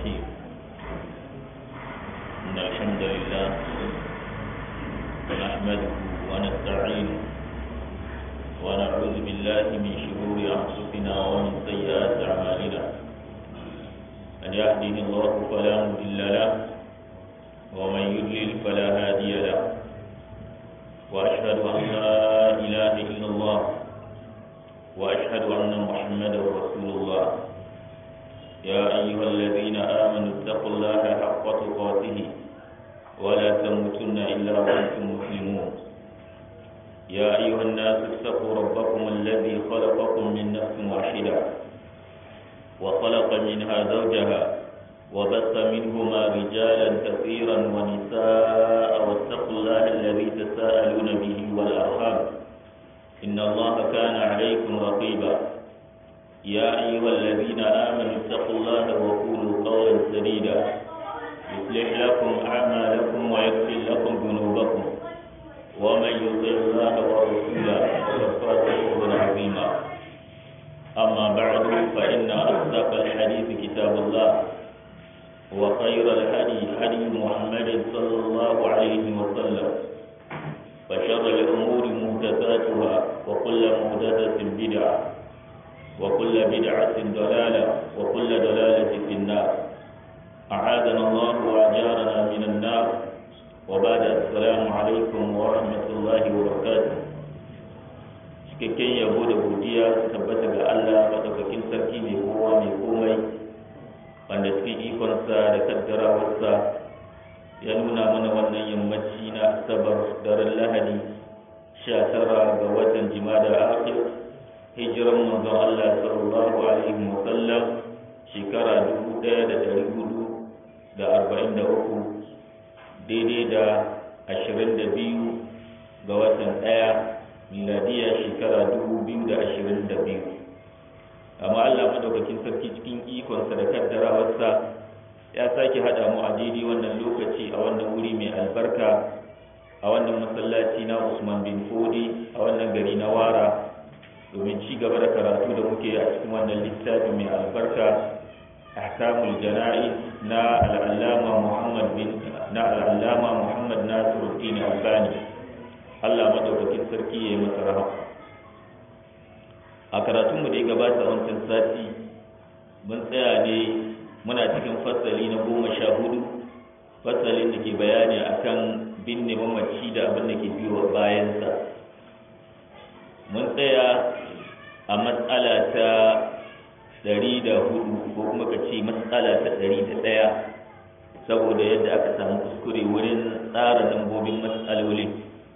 الرحيم إن الحمد لله نحمده ونستعينه ونعوذ بالله من شرور أنفسنا ومن سيئات أعمالنا من يهده الله فلا مضل له ومن يضلل فلا هادي له وأشهد أن لا إله إلا الله وأشهد أن محمدا رسول الله يا أيها الذين آمنوا اتقوا الله حق تقاته ولا تموتن إلا وأنتم مسلمون يا أيها الناس اتقوا ربكم الذي خلقكم من نفس واحدة وخلق منها زوجها وبث منهما رجالا كثيرا ونساء واتقوا الله الذي تساءلون به والأرحام إن الله كان عليكم رقيبا يا أيها الذين آمنوا اتقوا الله وقولوا قولا سديدا يصلح لكم أعمالكم ويغفر لكم ذنوبكم ومن يطع الله ورسوله فقد فاز فوزا عظيما أما بعد فإن أصدق الحديث كتاب الله وخير الهدي هدي محمد صلى الله عليه وسلم وشر الأمور محدثاتها وكل محدثة بدعة وكل بدعة ضلالة وكل ضلالة في النار أعاذنا الله وأجارنا من النار وبعد السلام عليكم ورحمة الله وبركاته cikakken yabo da godiya su tabbata ga Allah madaukakin sarki mai kowa mai komai wanda cikin ikonsa da kaddarawarsa ya nuna mana wannan yammaci na asabar daren lahadi sha tara ga watan jimada akhir hijiran manzon Allah sallallahu alaihi wa sallam shekara dubu ɗaya da ɗari hudu da arba'in da uku daidai da ashirin da biyu ga watan ɗaya miladiya shekara dubu biyu da ashirin da biyu amma Allah madaukakin sarki cikin ikonsa da kaddarawarsa ya sake haɗa mu a daidai wannan lokaci a wannan wuri mai albarka a wannan masallaci na Usman bin Fodi a wannan gari na Wara domin ci gaba da karatu da muke a cikin wannan littafi mai albarka ahkamul jana'iz na al'allama Muhammad bin na al'allama Muhammad Nasiruddin Albani Allah madaukakin sarki ya yi masa rahama a karatun mu da ya gabata wancan sati mun tsaya ne muna cikin fasali na goma sha hudu fasalin da ke bayani akan binne mamaci da abin da ke biyo bayansa mun tsaya a matsala ta ɗari da hudu ko kuma ka ce matsala ta ɗari da ɗaya saboda yadda aka samu kuskure wurin tsara lambobin matsalolin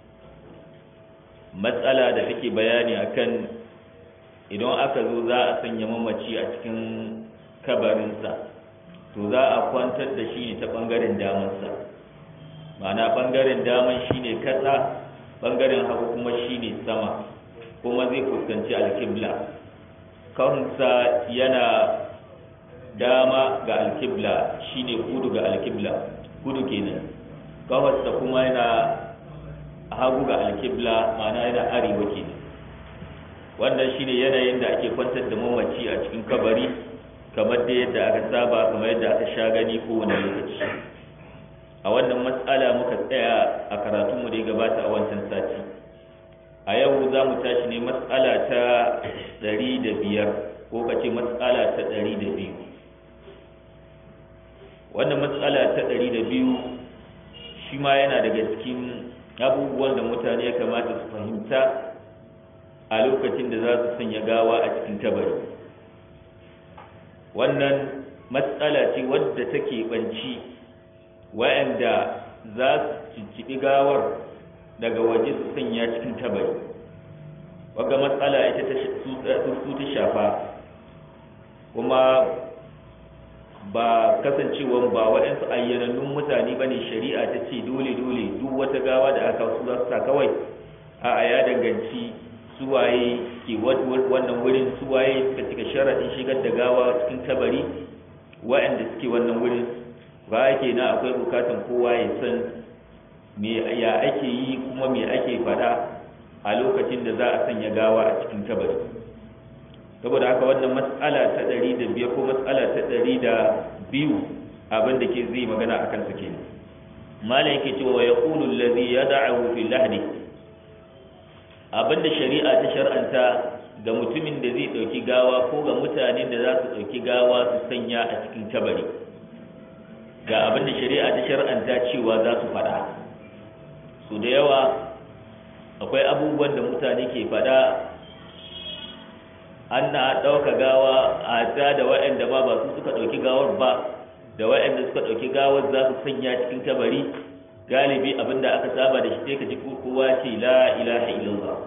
matsala da take bayani akan idan aka zo za a sanya mamaci a cikin kabarinsa to za a kwantar da shi ne ta ɓangaren damansa ma'ana ɓangaren daman shi ne kasa ɓangaren hagu kuma shi ne sama kuma zai fuskanci alkibla kawunsa yana dama ga alkibla shine kudu ga alkibla kudu kenan kawunsa kuma yana hagu ga alkibla ma'ana yana arewa kenan wannan shine yanayin da ake kwantar da mamaci a cikin kabari kamar da yadda aka saba kamar yadda aka sha gani kowane lokaci a wannan matsala muka tsaya a karatunmu da ya gabata a wancan sati a yau za mu tashi ne matsala ta ɗari da biyar ko ka ce matsala ta ɗari da biyu wannan matsala ta ɗari da biyu shi ma yana daga cikin abubuwan da mutane ya kamata su fahimta a lokacin da za su sanya gawa a cikin kabari wannan matsala ce wadda take banci wa'anda za su cicciɓi gawar daga waje su sanya cikin tabari wadda matsala ita su ta shafa kuma ba kasancewa ba waɗansu ayyanannun mutane ba ne shari'a ta ce dole-dole duk wata gawa da aka su za su sa kawai a ya danganci suwaye ke wannan wurin suwaye suka cika sharaɗin shigar da gawa cikin tabari waɗanda suke wannan wurin ba ke na akwai bukatan kowa ya san me ya ake yi kuma me ake faɗa a lokacin da za a sanya gawa a cikin kabari saboda haka wannan matsala ta ɗari da biyar ko matsala ta ɗari ɗari da biyu abin da ke zai magana a kansa ke malam yake cewa ya ƙulu lazi ya da'ahu fi lahdi abin da shari'a ta shar'anta ga mutumin da zai ɗauki gawa ko ga mutanen da za su ɗauki gawa su sanya a cikin kabari ga abin da shari'a ta shar'anta cewa za su faɗa su da yawa akwai abubuwan da mutane ke faɗa an na ɗauka gawa a ta da waɗanda ba ba su suka ɗauki gawar ba da waɗanda suka ɗauki gawar za su sanya cikin kabari galibi abin da aka saba da shi sai ka ji kowa ce la ilaha illallah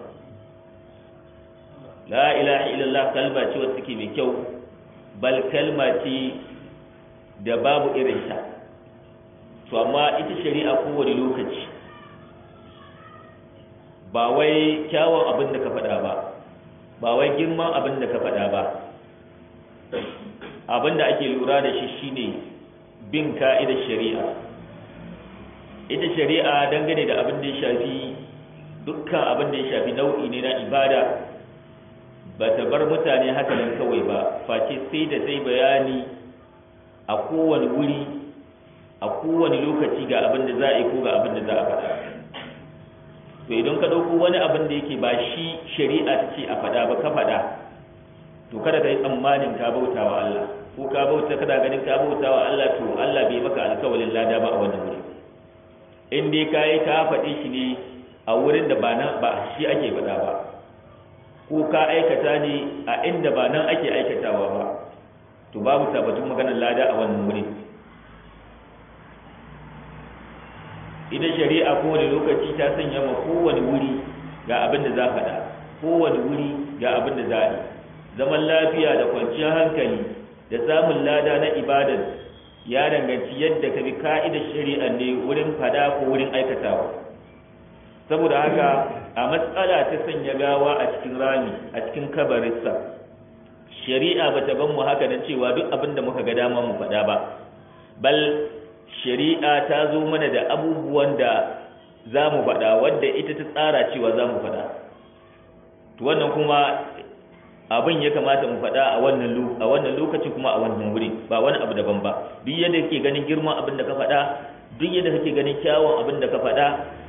la ilaha illallah kalma ce wacce take mai kyau bal kalma ce da babu irinta to amma ita shari'a kowane lokaci ba wai kyawun abin da ka faɗa ba ba wai girman abin da ka faɗa ba abin da ake lura da shi shine bin ka'idar shari'a ita shari'a dangane da abin da ya shafi dukkan abin da ya shafi nau'i ne na ibada ba ta bar mutane haka nan kawai ba face sai da sai bayani a kowane wuri a kowane lokaci ga abin da za a yi ko ga abin da za a faɗa to idan ka ɗauko wani abin da yake ba shi shari'a ta ce a faɗa ba ka faɗa to kada ka yi tsammanin ka bauta wa Allah ko ka bauta kada ganin ka bauta wa Allah to Allah bai maka alkawalin lada ba a wannan wuri in dai ka yi ka faɗi shi ne a wurin da ba nan ba shi ake faɗa ba ko ka aikata ne a inda ba nan ake aikatawa ba to babu tabbatun maganar lada a wannan wuri idan shari'a kowane lokaci ta sanya ma kowane wuri ga abin da za faɗa kowane wuri ga abin da za a yi zaman lafiya da kwanciyar hankali da samun lada na ibadar ya danganci yadda ka bi ka'idar shari'a ne wurin fada ko wurin aikatawa saboda haka a matsala ta sanya gawa a cikin rami a cikin kabarinsa shari'a ba ta ban mu haka nan cewa duk abin da muka ga dama mu faɗa ba bal shari'a ta zo mana da abubuwan da za mu faɗa wadda ita ta tsara cewa za mu faɗa to wannan kuma abin ya kamata mu faɗa a wannan a wannan lokacin kuma a wannan wuri ba wani abu daban ba duk yadda kake ganin girman abin da ka faɗa duk yadda kake ganin kyawun abin da ka faɗa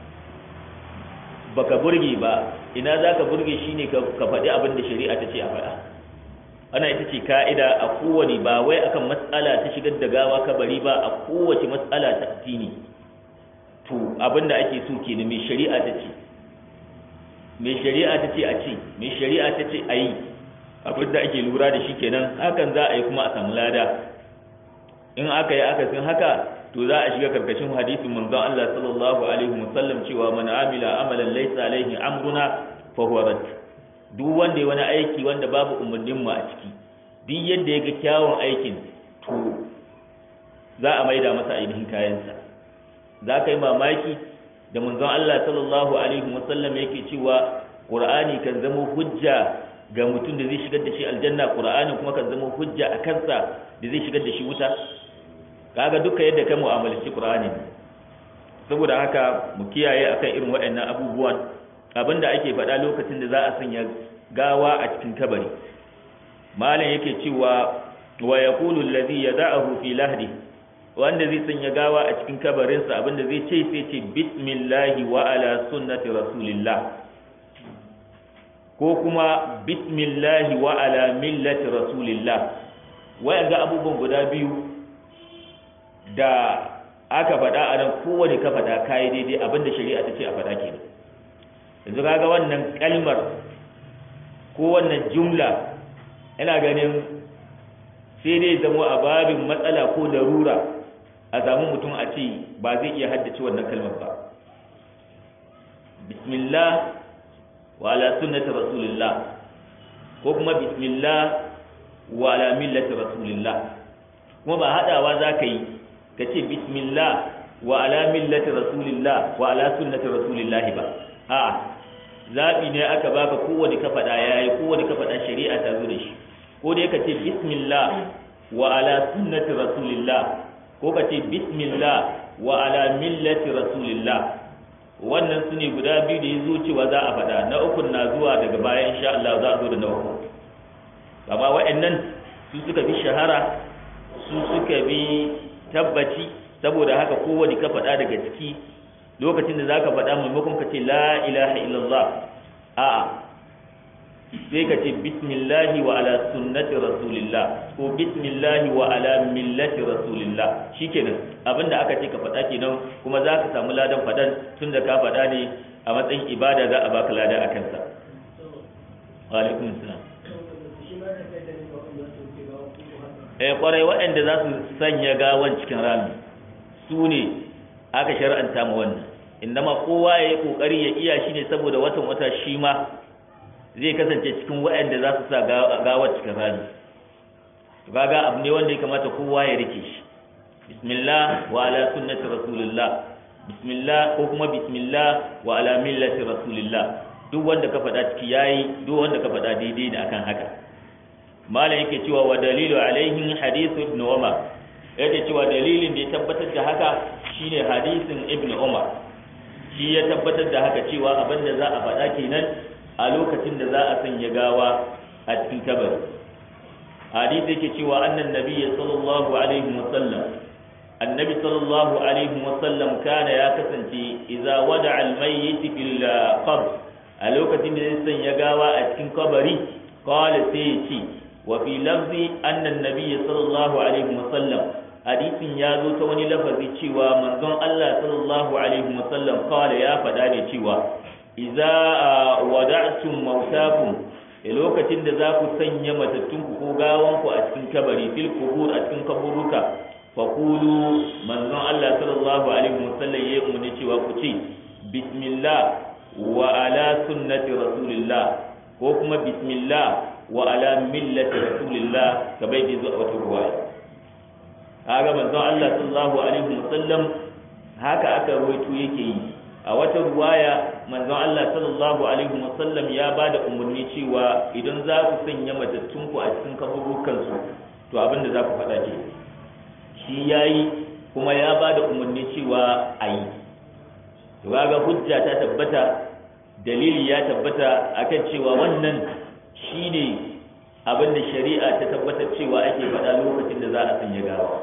baka burge ba ina za ka burge shine ka faɗi abin da shari'a ta ce a faɗa ana ita ce ka'ida a kowane ba wai akan matsala ta shigar da gawa kabari ba a kowace matsala ta addini to abin da ake so kenan mai shari'a ta ce mai shari'a ta ce a ce mai shari'a ta ce a yi abin da ake lura da shi kenan hakan za a yi kuma a samu lada in aka yi aka sun haka to za a shiga karkashin hadisin manzon Allah sallallahu alaihi wasallam cewa man amila amalan laysa alaihi amruna fa huwa rad duk wanda ya wani aiki wanda babu umarnin mu a ciki duk yadda ya ga kyawun aikin to za a maida masa ainihin kayansa za ka yi mamaki da manzon Allah sallallahu alaihi wasallam yake cewa Qur'ani kan zama hujja ga mutum da zai shigar da shi aljanna Qur'ani kuma kan zama hujja a kansa da zai shigar da shi wuta kaga duka yadda ka mu'amalarci Qur'ani saboda haka mu kiyaye akan irin waɗannan abubuwan abinda ake faɗa lokacin da za a sanya gawa a cikin kabari malam yake cewa wa yaqulu allazi yada'ahu fi lahdi wanda zai sanya gawa a cikin kabarinsa abinda zai ce sai ce bismillahi wa ala sunnati rasulillah ko kuma bismillahi wa ala millati rasulillah waya ga abubuwan guda biyu da aka faɗa a nan kowane ka faɗa kayi daidai abinda shari'a ta ce a faɗa kenan yanzu kaga wannan kalmar ko wannan jumla ina ganin sai dai zama a babin matsala ko larura a samu mutum a ce ba zai iya haddace wannan kalmar ba bismillah wa ala sunnati rasulillah ko kuma bismillah wa ala millati rasulillah kuma ba hadawa za ka yi ka ce bismillah wa ala millati rasulillah wa ala sunnati rasulillah ba a'a zabi ne aka baka kowane ka faɗa yayi kowane ka faɗa shari'a ta zo da shi ko dai ka ce bismillah wa ala sunnati rasulillah ko ka ce bismillah wa ala millati rasulillah wannan su ne guda biyu da ya zo cewa za a faɗa na ukun na zuwa daga baya insha Allah za a zo da na uku amma wa'annan su suka fi shahara su suka bi tabbaci saboda haka kowane ka faɗa daga ciki lokacin da zaka faɗa maimakon ka ce la ilaha illallah a'a sai ka ce bismillahi wa ala sunnati rasulillah ko bismillahi wa ala millati rasulillah shikenan abinda aka ce ka faɗa kenan kuma za ka samu ladan faɗan tunda ka faɗa ne a matsayin ibada za a baka lada a kansa wa alaikum salam eh kwarai waɗanda za su sanya gawan cikin rami su ne aka shar'anta ma wannan indama kowa ya yi kokari ya iya shi ne saboda watan wata shi ma zai kasance cikin waɗanda za su sa gawar cikin rami kaga abu ne wanda ya kamata kowa ya rike shi bismillah wa ala sunnati rasulillah bismillah ko kuma bismillah wa ala millati rasulillah duk wanda ka faɗa ciki yayi duk wanda ka faɗa daidai ne akan haka malam yake cewa wa dalilu alaihin hadithu ibn umar yake cewa dalilin da ya tabbatar da haka shine hadisin ibn umar shi ya tabbatar da haka cewa abinda za a faɗa kenan a lokacin da za a sanya gawa a cikin kabari hadisi yake cewa annan nabiyyi sallallahu alaihi wa sallam annabi sallallahu alaihi wa sallam kana ya kasance idza wada'a al-mayyit fil qabr a lokacin da zai sanya gawa a cikin kabari qala sai ya ce wa fi lafzi annan nabiyyi sallallahu alaihi wa sallam hadisin ya zo ta wani lafazi cewa manzon Allah sallallahu alaihi wa sallam qala ya faɗa ne cewa idza wada'tum mautakum a lokacin da za ku sanya matattunku ko gawanku a cikin kabari fil kubur a cikin kaburuka fa qulu manzon Allah sallallahu alaihi wasallam ya umarni cewa ku ce bismillah wa ala sunnati rasulillah ko kuma bismillah wa ala millati rasulillah kamar da zuwa wata ruwaya kaga manzon Allah sallallahu alaihi wasallam haka aka rawaito yake yi a wata ruwaya manzon Allah sallallahu alaihi wasallam ya ba da umarni cewa idan za ku sanya matattunku a cikin kaburukan su to abinda za ku faɗa ke shi yayi kuma ya ba da umarni cewa a yi to ga hujja ta tabbata dalili ya tabbata akan cewa wannan shine abinda shari'a ta tabbatar cewa ake faɗa lokacin da za a sanya gawa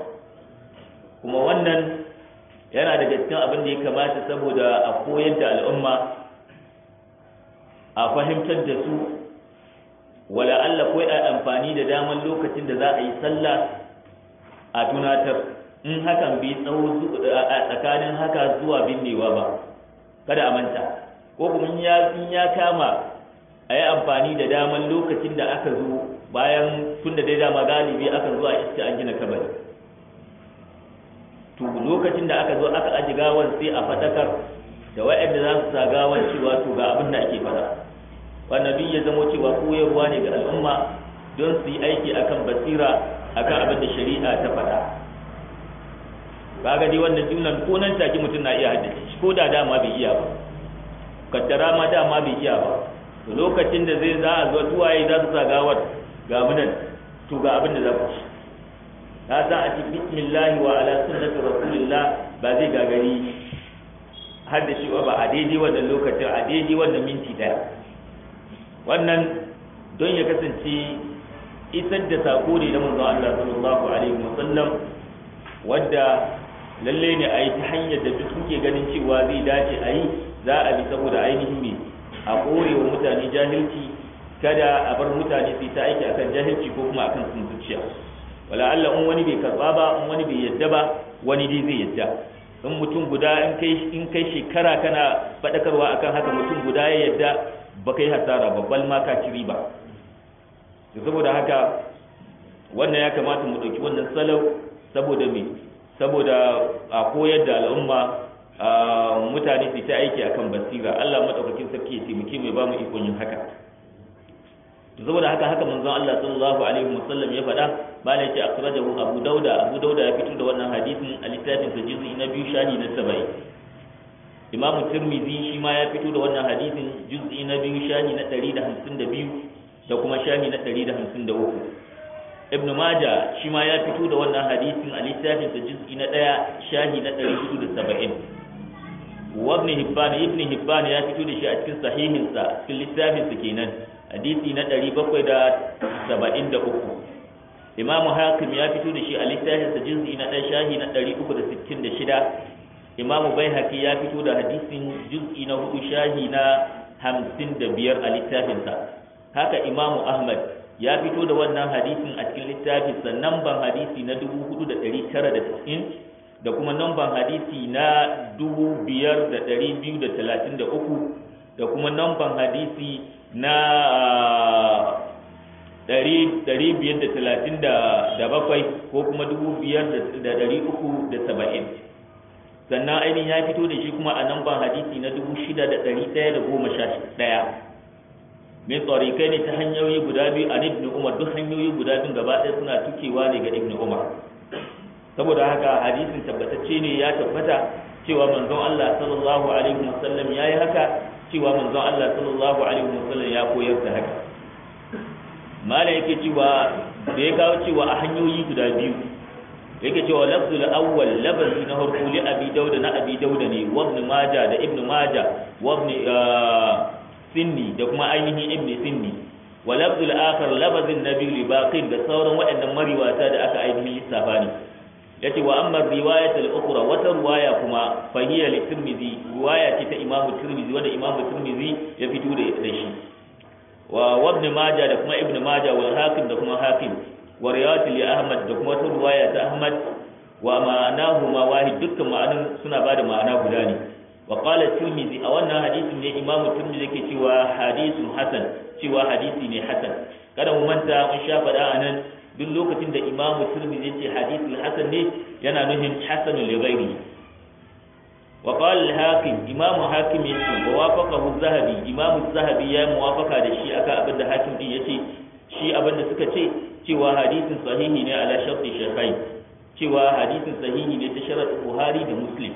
kuma wannan yana daga cikin abin da ya kamata saboda a koyar da al'umma a fahimtar da su wala Allah ko a amfani da daman lokacin da za a yi sallah a tunatar in hakan bai tsawo a tsakanin haka zuwa binnewa ba kada a manta ko kuma in ya kama a yi amfani da daman lokacin da aka zo bayan tun da dai dama galibi aka zo a iska an gina kabari to lokacin da aka zo aka aji gawan sai a fadakar da waɗanda za su sa gawan cewa to ga abin da ake fada wannan duk ya zamo cewa koyarwa ne ga al'umma don su yi aiki akan basira akan abin da shari'a ta faɗa kaga dai wannan jumlan ko nan take mutum na iya haddace shi ko da dama bai iya ba kaddara ma dama bai iya ba to lokacin da zai za a zo tuwaye za su sa gawar ga munan to ga abin da za ku ci ka za a ci bismillah wa ala sunnati rasulillah ba zai gagari har da shi ba a daidai wannan lokacin a daidai wannan minti daya wannan don ya kasance isar da sako ne na manzon Allah sallallahu alaihi wasallam wadda lalle ne a yi ta hanyar da duk suke ganin cewa zai dace a yi za a bi saboda ainihin me a kore wa mutane jahilci kada a bar mutane su ta aiki akan jahilci ko kuma akan sun zuciya wala Allah in wani bai karba ba in wani bai yadda ba wani dai zai yadda in mutum guda in kai in kai shekara kana fadakarwa akan haka mutum guda ya yadda ba kai hasara babbal ma ka ci riba to saboda haka wannan ya kamata mu dauki wannan salau saboda me saboda a koyar da al'umma mutane su ta aiki akan basira Allah madaukakin sarki ya taimake mu ba mu ikon yin haka saboda haka haka manzon Allah sallallahu alaihi wasallam ya faɗa bala yace akhrajahu Abu Dauda Abu Dauda ya fito da wannan hadisin a littafin sa juz'i na biyu shani na 70 Imam Tirmidhi shi ma ya fito da wannan hadisin juz'i na biyu shani na 152 da kuma shani na 153 Ibn Majah shi ma ya fito da wannan hadisin a littafin sa juz'i na 1 shani na 470 wa Ibn Hibban Ibn Hibban ya fito da shi a cikin sahihinsa cikin littafin sa kenan hadisi na ɗari bakwai da saba'in da uku imamu hakim ya fito da shi a littafinsa juz'i na ɗan shahi na ɗari uku da sittin da shida imamu baihaqi ya fito da hadisin juz'i na hudu shahi na hamsin da biyar a littafinsa haka imamu ahmad ya fito da wannan hadisin a cikin littafinsa namban hadisi na dubu hudu da ɗari tara da tis'in da kuma namban hadisi na dubu biyar da ɗari biyu da talatin da uku da kuma namban hadisi na ɗari biyar da talatin da bakwai ko kuma dubu biyar da ɗari uku da saba'in sannan ainihin ya fito da shi kuma a namban hadisi na dubu shida da ɗari ɗaya da goma sha ɗaya min tsarikai ne ta hanyoyi guda biyu a ibn umar duk hanyoyi guda biyu gaba ɗaya suna tukewa ne ga ibn umar saboda haka hadisin tabbatacce ne ya tabbata cewa manzon Allah sallallahu alaihi wasallam yayi haka cewa manzon Allah sallallahu alaihi wasallam ya koyar da haka mala yake cewa da ya kawo cewa a hanyoyi guda biyu yake cewa lafzul awwal lafazi na harfu li abi dauda na abi dauda ne wa ibn majah da ibn majah wa ibn sinni da kuma ainihin ibn sinni wa lafzul akhar lafazin nabi li baqin da sauran waɗannan mariwata da aka ainihin lissafa ne yace wa amma riwayat al-ukhra wata riwaya kuma fa hiya li tirmidhi riwaya ce ta imam tirmidhi wanda imam tirmidhi ya fito da shi wa ibn majah da kuma ibn majah wal hakim da kuma hakim wa riwayat li ahmad da kuma wata riwaya ta ahmad wa ma'anahu ma wahid dukkan ma'anan suna bada ma'ana guda ne wa qala tirmidhi a wannan hadisin ne imam tirmidhi yake cewa hadithun hasan cewa hadisi ne hasan kada mu manta mun sha faɗa anan duk lokacin da imamu turmizi ce hadithul hasan ne yana nufin hasanul li ghairi wa qala al-hakim imamu hakim yace wa wafaqahu zahabi imamu zahabi ya muwafaka da shi aka abin da hakim din yace shi abin da suka ce cewa hadisin sahihi ne ala sharti shaykhain cewa hadisin sahihi ne ta sharat buhari da muslim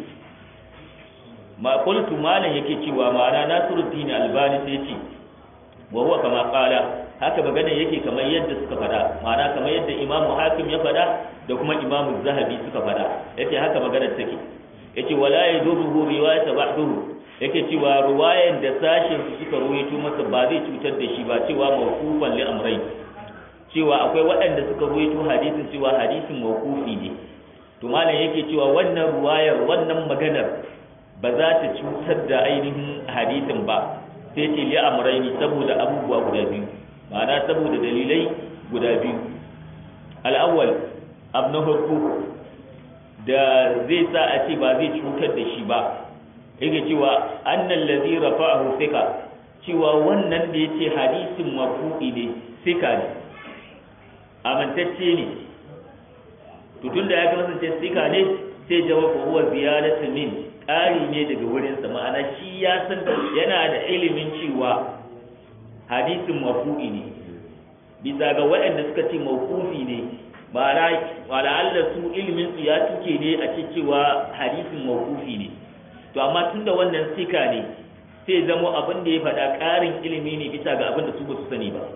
ma qultu malan yake cewa ma'ana nasiruddin albani sai ce wa huwa kama qala haka magana yake kamar yadda suka faɗa ma'ana kamar yadda imamu hakim ya faɗa da kuma imamu zahabi suka faɗa yace haka magana take yace wala yadurruhu riwayat ba'duhu yake cewa ruwayan da sashin su suka ruwaito masa ba zai cutar da shi ba cewa mawqufan li amrai cewa akwai waɗanda suka ruwaito hadisin cewa hadisin mawqufi ne to malam yake cewa wannan ruwayar wannan maganar ba za ta cutar da ainihin hadisin ba sai ce li amraini saboda abubuwa guda biyu ma'ana saboda dalilai guda biyu al'awwal abu na farko da zai sa a ce ba zai cutar da shi ba yake cewa annan lazi rafa'ahu sika cewa wannan da yace hadisin marfu'i ne sika ne amintacce ne to tunda ya kasance sika ne sai jawaba huwa ziyadatu min ƙari ne daga wurinsa ma'ana shi ya san yana da ilimin cewa hadisin marfu'i ne bisa ga waɗanda suka ce mawqufi ne ma'ana Allah su ilimin su ya tuke ne a ce cewa hadisin mawqufi ne to amma tunda wannan sika ne sai zamo abin da ya faɗa ƙarin ilimi ne bisa ga abin da su ba su sani ba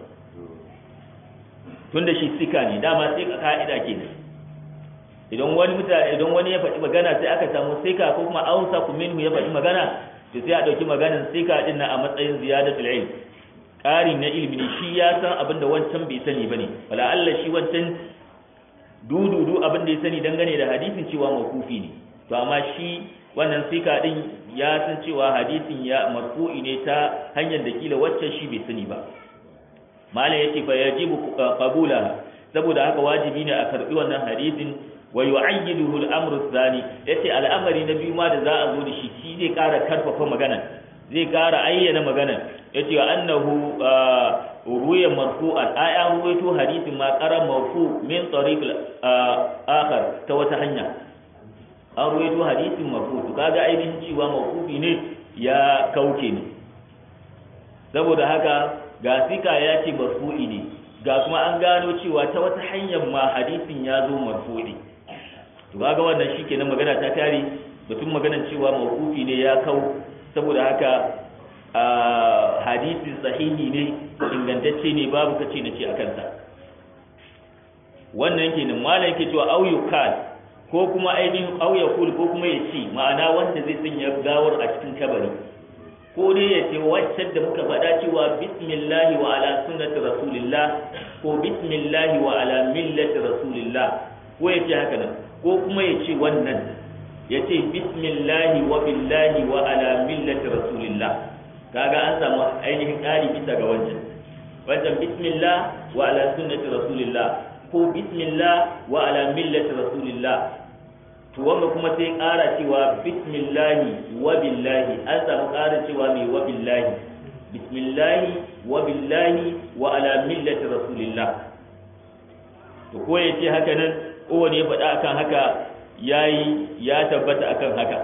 tunda shi sika ne dama sai ka ka'ida kenan idan wani mutane idan wani ya faɗi magana sai aka samu sika ko kuma ausa ku minhu ya faɗi magana to sai a ɗauki maganar sika din nan a matsayin ziyadatul ilm ƙari na ilimi ne shi ya san abin da wancan bai sani ba ne wala Allah shi wancan dududu abin da ya sani dangane da hadisin cewa makufi ne to amma shi wannan sika din ya san cewa hadisin ya marfu'i ne ta hanyar da kila waccan shi bai sani ba malam yace fa yajibu qabula saboda haka wajibi ne a karbi wannan hadisin wa yu'ayyiduhu al-amru thani yace al'amari na biyu ma da za a zo da shi shi zai ƙara karfafa magana zai ƙara ayyana magana yace wa annahu ruya marfu'an ay an ruwaito hadisin ma qara marfu min tariq akhar ta wata hanya an ruwaito hadisin marfu to kaga ainihin cewa marfu'i ne ya kauce ne saboda haka ga sika ya ce marfu'i ne ga kuma an gano cewa ta wata hanyar ma hadisin ya zo marfu'i to kaga wannan shikenan magana ta kare batun maganar cewa mawqufi ne ya kau saboda haka hadisin sahihi ne ingantacce ne babu kace nace a kansa wannan kenan malam yake cewa au yukal ko kuma ainihin au yakul ko kuma ya ce ma'ana wanda zai sanya gawar a cikin kabari ko dai ya ce waccan da muka faɗa cewa bismillahi wa ala sunnati rasulillah ko bismillahi wa ala millati rasulillah ko ya ce haka nan ko kuma ya ce wannan ya ce bismillahi wa billahi wa ala millati rasulillah kaga an samu ainihin ƙari bisa ga wancan wancan bismillah wa ala sunnati rasulillah ko bismillah wa ala millati rasulillah to wanda kuma sai ƙara cewa bismillahi wa billahi an samu ƙara cewa mai wa billahi bismillahi wa billahi wa ala millati rasulillah to ko ya ce haka nan kowane ya faɗa akan haka yayi ya tabbata akan haka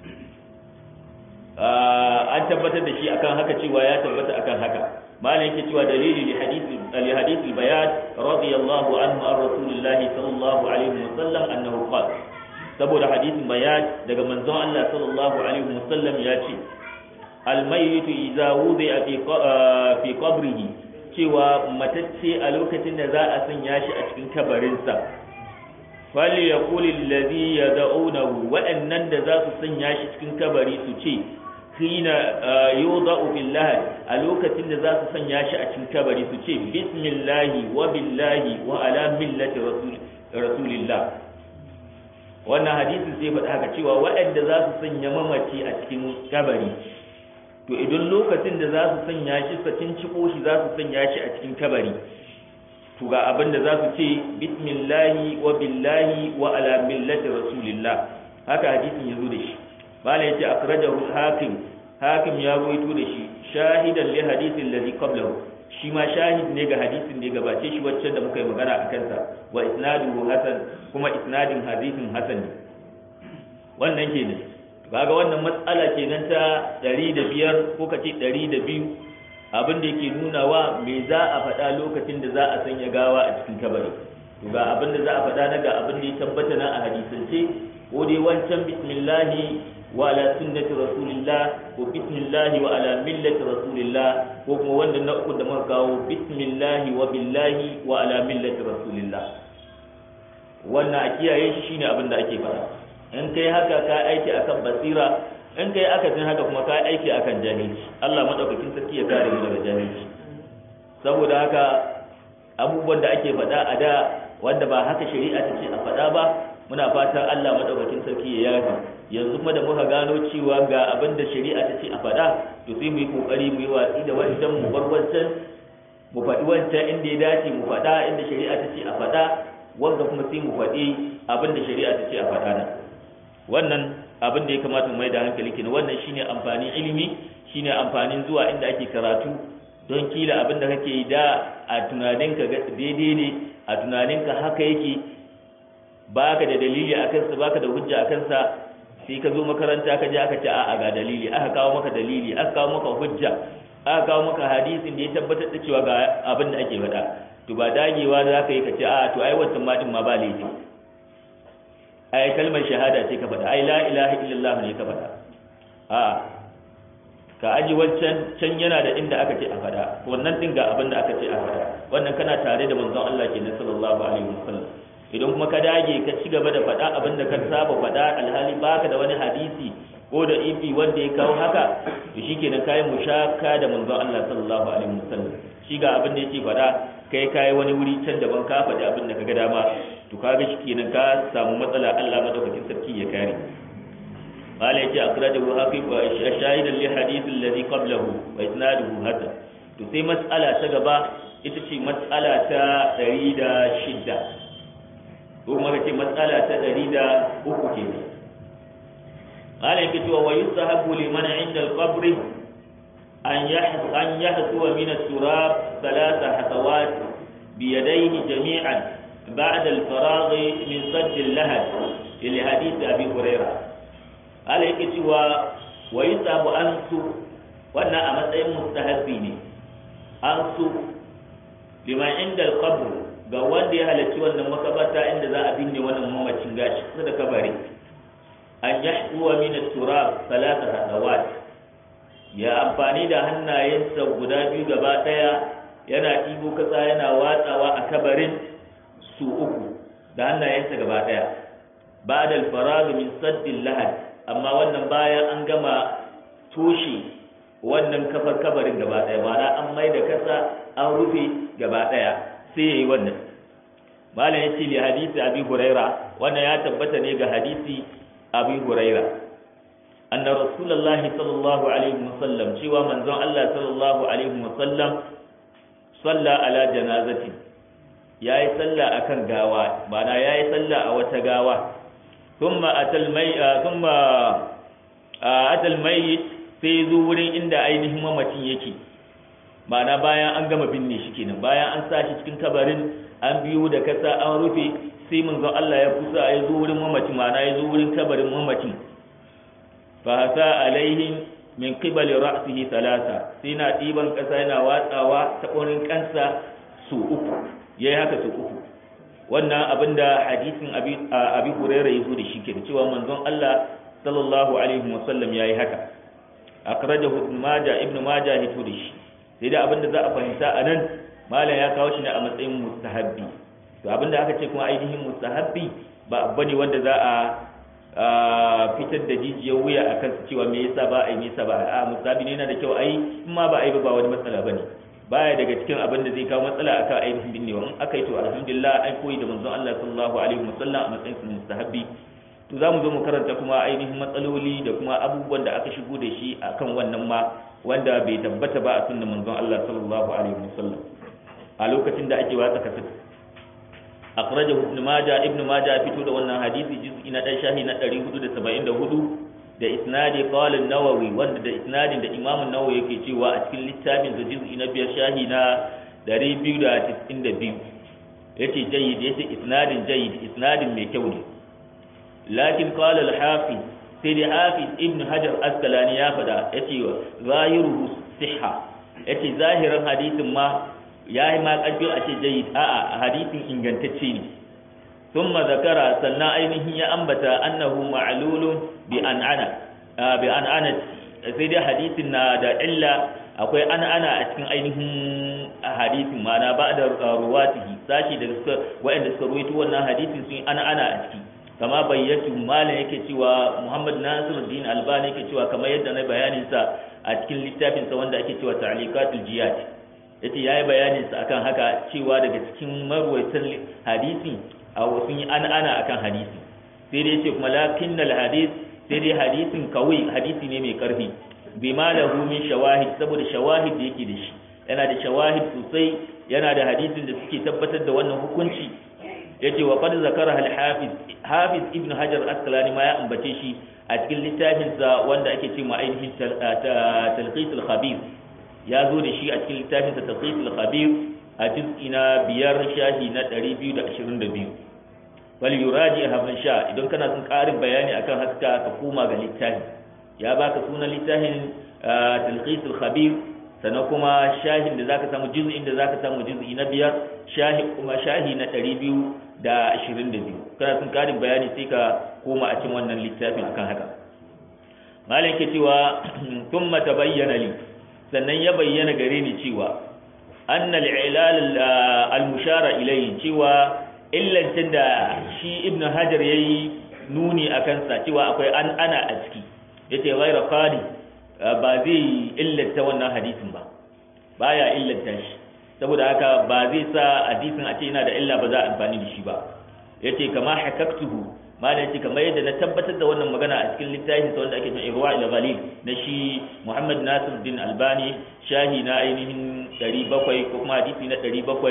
an tabbatar da shi akan haka cewa ya tabbata akan haka malam yake cewa dalili li hadisi li hadisi bayan radiyallahu anhu an rasulillahi sallallahu alaihi wasallam annahu qala saboda hadisin bayan daga manzon Allah sallallahu alaihi wasallam ya ce almayyitu idza wudi'a fi fi qabrihi cewa matacce a lokacin da za a sanya shi a cikin kabarinsa fali yaqul alladhi yad'unahu waɗannan da za su sanya shi cikin kabari su ce hina yudau billahi a lokacin da za su sanya shi a cikin kabari su ce bismillahi wa billahi wa ala millati rasulillah wannan hadisin sai faɗa haka cewa waɗanda za su sanya mamaci a cikin kabari to idan lokacin da za su sanya shi sakin ciko shi za su sanya shi a cikin kabari to ga abin da za su ce bismillahi wa billahi wa ala millati rasulillah haka hadisin ya zo da shi malai yace akhrajahu hakim hakim ya rawaito da shi shahidan li hadithin ladhi qablahu shi ma shahid ne ga hadisin da ya gabace shi wacce da muka yi magana a kansa wa isnaduhu hasan kuma isnadin hadisin hasan ne wannan kenan kaga wannan matsala kenan ta 105 ko kace 102 abin da yake nunawa me za a faɗa lokacin da za a sanya gawa a cikin kabari to ga abin da za a faɗa na ga abin da ya tabbata na a hadisance ko dai wancan bismillahi wa ala sunnati rasulillah ko bismillahi wa ala millati rasulillah ko kuma wanda na uku da muka kawo bismillahi wa billahi wa ala millati rasulillah wannan a kiyaye shi shine abin da ake fara in kai haka ka aiki akan basira in kai akasin haka kuma ka aiki akan jahilci Allah madaukakin sarki ya kare mu daga jahilci saboda haka abubuwan da ake faɗa a da wanda ba haka shari'a ta ce a faɗa ba muna fatan Allah madaukakin sarki ya yafi yanzu kuma da muka gano cewa ga abin da shari'a ta ce a faɗa to sai mu yi kokari mu yi watsi da wancan mu bar wancan mu faɗi wancan inda ya dace mu faɗa inda shari'a ta ce a faɗa wanda kuma sai mu faɗi abin da shari'a ta ce a faɗa na wannan abin da ya kamata mu mai da hankali kenan wannan shine amfanin ilimi shine amfanin zuwa inda ake karatu don kila abin da kake yi da a tunaninka daidai ne a tunaninka haka yake baka da dalili a kansa baka da hujja a kansa sai ka zo makaranta ka je aka ce a'a ga dalili aka kawo maka dalili aka kawo maka hujja aka kawo maka hadisin da ya tabbatar da cewa ga abin da ake faɗa to ba dagewa za ka yi ka ce a'a to ai wancan ma din ma ba laifi ai kalmar shahada ce ka faɗa ai la ilaha illallah ne ka faɗa a'a ka aji wancan can yana da inda aka ce a faɗa wannan din ga abin da aka ce a faɗa wannan kana tare da manzon Allah kenan sallallahu alaihi wasallam idan kuma ka dage ka ci gaba da faɗa abin da ka saba faɗa alhali baka da wani hadisi ko da ifi wanda ya kawo haka to shikenan kai mushaka da manzon Allah sallallahu alaihi wasallam shi ga abin da yake faɗa kai kai wani wuri can daban ka faɗi abin da ka ga dama to kaga shikenan ka samu matsala Allah madaukakin sarki ya kare قال يجي أخرجه حافظ شاهدا لحديث الذي قبله وإسناده هذا تسي مسألة تجبا إتشي مسألة تريد شدة kuma kace matsala ta ɗari da uku ke ne qala yake cewa wa yusahabu liman inda al-qabr an yahsu an yahsu min at-turab thalatha hatawat bi yadayhi jami'an ba'da al-faragh min sadd al-lahad ila hadith abi hurairah qala yake cewa wa yusahabu an su wannan a matsayin mustahabbi ne an su liman inda al-qabr ga wanda ya halarci wannan makabata inda za a binne wannan mamacin gashi kusa da kabari an yahduwa min turab salata hadawat ya amfani da hannayensa guda biyu gaba daya yana ɗibo kasa yana watsawa a kabarin su uku da hannayensa gaba daya ba'da al-farag min saddil lahad amma wannan bayan an gama toshe wannan kafar kabarin gaba daya ma'ana an mai da kasa an rufe gaba daya sai yayi wannan malam yace li hadisi abi huraira wannan ya tabbata ne ga hadisi abi huraira anna rasulullahi sallallahu alaihi wasallam cewa manzon Allah sallallahu alaihi wasallam salla ala janazati yayi salla akan gawa bana yayi salla a wata gawa thumma atal mai thumma atal mayyit sai zo wurin inda ainihin mamacin yake ma'ana bayan an gama binne shi kenan bayan an sa shi cikin kabarin an biyo da kasa an rufe sai manzon Allah ya kusa ya zo wurin mamacin ma'ana ya zo wurin kabarin mamacin fa hasa alaihim min qibali ra'sihi thalatha sai na diban kasa yana watsawa ta wurin kansa su uku yayi haka su uku wannan abinda hadisin abi abi hurairah yazo da shi kenan cewa manzon Allah sallallahu alaihi wasallam yayi haka akhrajahu ibn majah ibn majah hito da shi sai da abinda za a fahimta a nan malam ya kawo shi ne a matsayin mustahabbi to abinda aka ce kuma ainihin mustahabbi ba abu ne wanda za a fitar da jijiyar wuya a kansu cewa me yasa ba a yi me yasa ba a mustahabbi ne yana da kyau ai in ma ba a yi ba wani matsala bane baya daga cikin abin da zai kawo matsala akan ainihin binnewa in aka yi to alhamdulillah an koyi da manzon Allah sallallahu alaihi wasallam a matsayin mustahabbi to za mu zo mu karanta kuma ainihin matsaloli da kuma abubuwan da aka shigo da shi akan wannan ma wanda bai tabbata ba a sunnan manzon Allah sallallahu alaihi wasallam a lokacin da ake watsa kasat akhrajahu ibn majah ibn majah fito da wannan hadisi juz'i na dan shahi na 474 da isnadi qala an-nawawi wanda da isnadin da imam an-nawawi yake cewa a cikin littafin da juz'i na biyar shahi na 292 yace jayyid yace isnadin jayyid isnadin mai kyau ne lakin qala al-hafiz sai da hafiz ibn hajar askalani ya fada yace zahiruhu sihha yace zahirin hadisin ma yayi ma karfi a ce jayyid a'a hadisin ingantacce ne thumma zakara sannan ainihin ya ambata annahu ma'lulun bi an'ana bi an'ana sai dai hadisin na da illa akwai an'ana a cikin ainihin hadisin ma'ana ba da ruwatihi sashi da suka wa'anda suka ruwaito wannan hadisin sun an'ana a ciki kama bayyatu malam yake cewa Muhammad Nasiruddin Albani yake cewa kamar yadda na bayanin sa a cikin littafin sa wanda ake cewa Ta'liqatul Jiyad yace yayi bayanin sa akan haka cewa daga cikin marwaitan hadisi a wasu yi ana ana akan hadisi sai dai yace kuma lakinnal hadis sai dai hadisin kawai hadisi ne mai karfi bi lahu min shawahid saboda shawahid da yake da shi yana da shawahid sosai yana da hadisin da suke tabbatar da wannan hukunci yace wa qad zakara al hafiz hafiz ibn hajar asqalani ma ya ambace shi a cikin littafin sa wanda ake ce ma ainihin talqis al khabir ya zo da shi a cikin littafin sa talqis al khabir a juz'i na biyar shahi na 222 wal yuraji habn sha idan kana son karin bayani akan haska ka koma ga littafi ya baka sunan littafin talqis al khabir sannan kuma shahin da zaka samu juz'in da zaka samu juz'i na biyar shahi kuma shahi na 222 kana sun karin bayani sai ka koma a cikin wannan littafin akan haka malam ke cewa thumma tabayyana li sannan ya bayyana gare ni cewa anna al-ilal al-mushara ilayhi cewa illancin da shi ibn hajar yayi nuni akan sa cewa akwai an ana a ciki yace ghayra qadi ba zai illanta wannan hadisin ba baya illanta shi saboda haka ba zai sa hadisin a ce yana da illa ba za a amfani da shi ba yace kama hakaktuhu malam yace kamar yadda na tabbatar da wannan magana a cikin littafin sa wanda ake cewa Irwa ila Ghalil na shi Muhammad Nasiruddin Albani shahi na ainihin 700 ko kuma hadisi na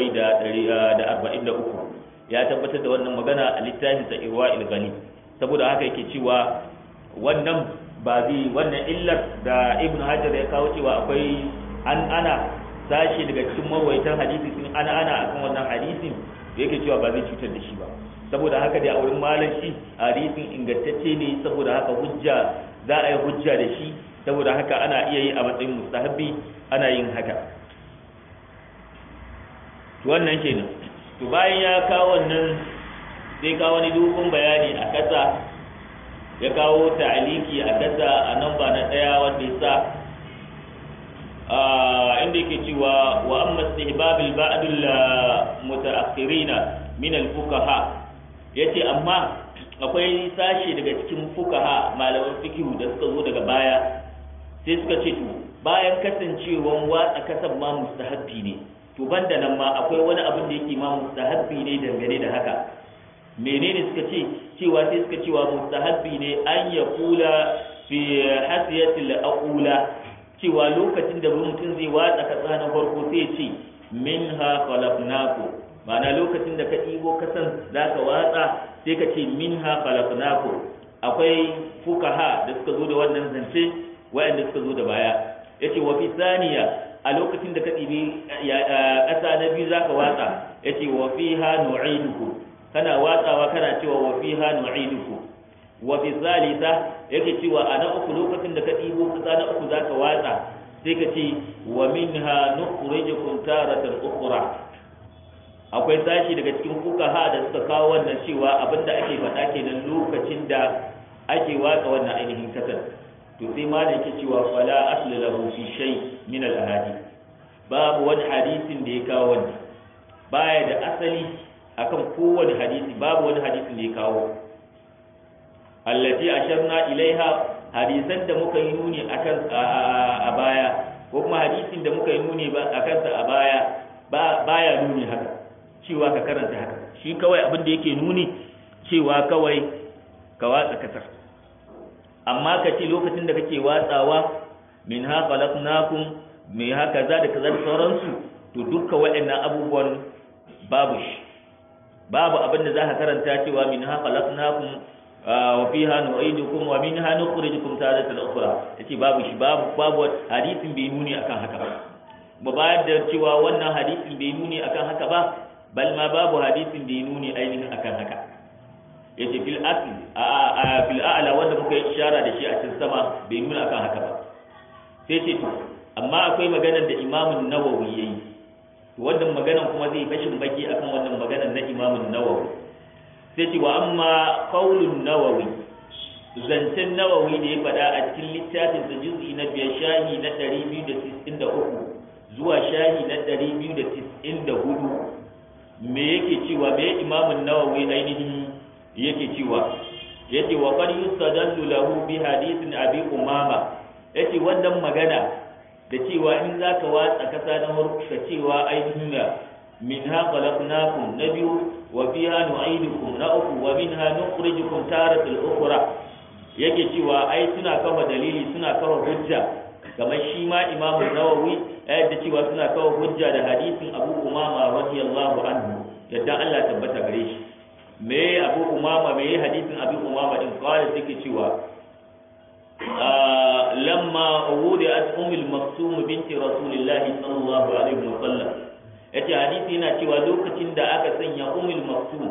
743 ya tabbatar da wannan magana a littafin sa Irwa ila Ghalil saboda haka yake cewa wannan ba zai wannan illar da Ibn Hajar ya kawo cewa akwai an ana sashi daga cikin marwaitan hadisi sun ana ana akan wannan hadisin da yake cewa ba zai cutar da shi ba saboda haka da a wurin malam shi hadisin ingantacce ne saboda haka hujja za a yi hujja da shi saboda haka ana iya yi a matsayin mustahabbi ana yin haka to wannan kenan to bayan ya kawo wannan sai kawo wani dogon bayani a kasa ya kawo ta'aliki a kasa a nan ba na daya wanda ya sa inda yake cewa wa amma istihbabil ba'dul mutaakhirina min al-fuqaha yace amma akwai sashi daga cikin fuqaha malaman fiqh da suka zo daga baya sai suka ce to bayan kasancewan watsa kasan ma mustahabbi ne to banda nan ma akwai wani abin da yake ma mustahabbi ne dangane da haka menene suka ce cewa sai suka cewa mustahabbi ne an ya kula fi hasiyatil aqula cewa lokacin da mutum zai watsa kasa na farko sai ya ce minha khalaqnakum ma'ana lokacin da ka ɗibo kasan zaka watsa sai ka ce minha khalaqnakum akwai fukaha da suka zo da wannan zance wayanda suka zo da baya yace wa fi saniya a lokacin da ka ɗibi ƙasa na biyu zaka watsa yace wa fiha nu'idukum kana watsawa kana cewa wa fiha nu'idukum wa fi salisa yake cewa a na uku lokacin da ka ɗibo ƙasa na uku zaka watsa sai ka ce wa minha nukhrijukum taratan ukhra akwai sashi daga cikin fukaha da suka kawo wannan cewa abinda ake faɗa kenan lokacin da ake watsa wannan ainihin kasar to sai ma da yake cewa fala asli lahu fi shay min al ahadith babu wani hadisin da ya kawo wannan baya da asali akan kowane hadisi babu wani hadisin da ya kawo allati asharna ilaiha hadisan da muka yi nuni akan a baya ko kuma hadisin da muka yi nuni akan sa a baya baya nuni haka cewa ka karanta haka shi kawai abin da yake nuni cewa kawai ka watsa kasar amma ka ce lokacin da kake watsawa min ha khalaqnakum mai haka za da kaza da sauransu to dukkan waɗannan abubuwan babu shi babu abin da za ka karanta cewa min ha khalaqnakum wa fiha nu'idukum wa minha nukhrijukum taratan ukhra yace babu shi babu babu hadisin bai nuni akan haka ba ba bayar da cewa wannan hadisin bai nuni akan haka ba bal ma babu hadisin da ya nuni ainihin akan haka yace fil asli a fil a'la wanda muka yi ishara da shi a cikin sama bai nuna akan haka ba sai ce to amma akwai maganar da Imam Nawawi yayi to wannan maganar kuma zai fashin baki akan wannan maganar na Imam Nawawi sai ce wa amma qaulun Nawawi zancen Nawawi da ya faɗa a cikin littafin sa juz'i na biyar shahi na 293 zuwa shahi na 294 me yake cewa me imamun nawawi ainihin yake cewa yace wa qad yustadallu lahu bi hadithin abi umama yace wannan magana da cewa in zaka watsa kasa na ka cewa ainihin minha khalaqnakum na biyu wa fiha nu'idukum na uku wa minha nukhrijukum taratal ukhra yake cewa ai suna kafa dalili suna kafa hujja kamar shi ma imamu nawawi ya yadda cewa suna kawo hujja da hadisin abu umama radiyallahu anhu yadda Allah tabbata gare shi me abu umama me hadisin abu umama din kawai suke cewa lamma wudi'at ummul maksum binti rasulillahi sallallahu alaihi wa sallam yace hadisi yana cewa lokacin da aka sanya ummul maksum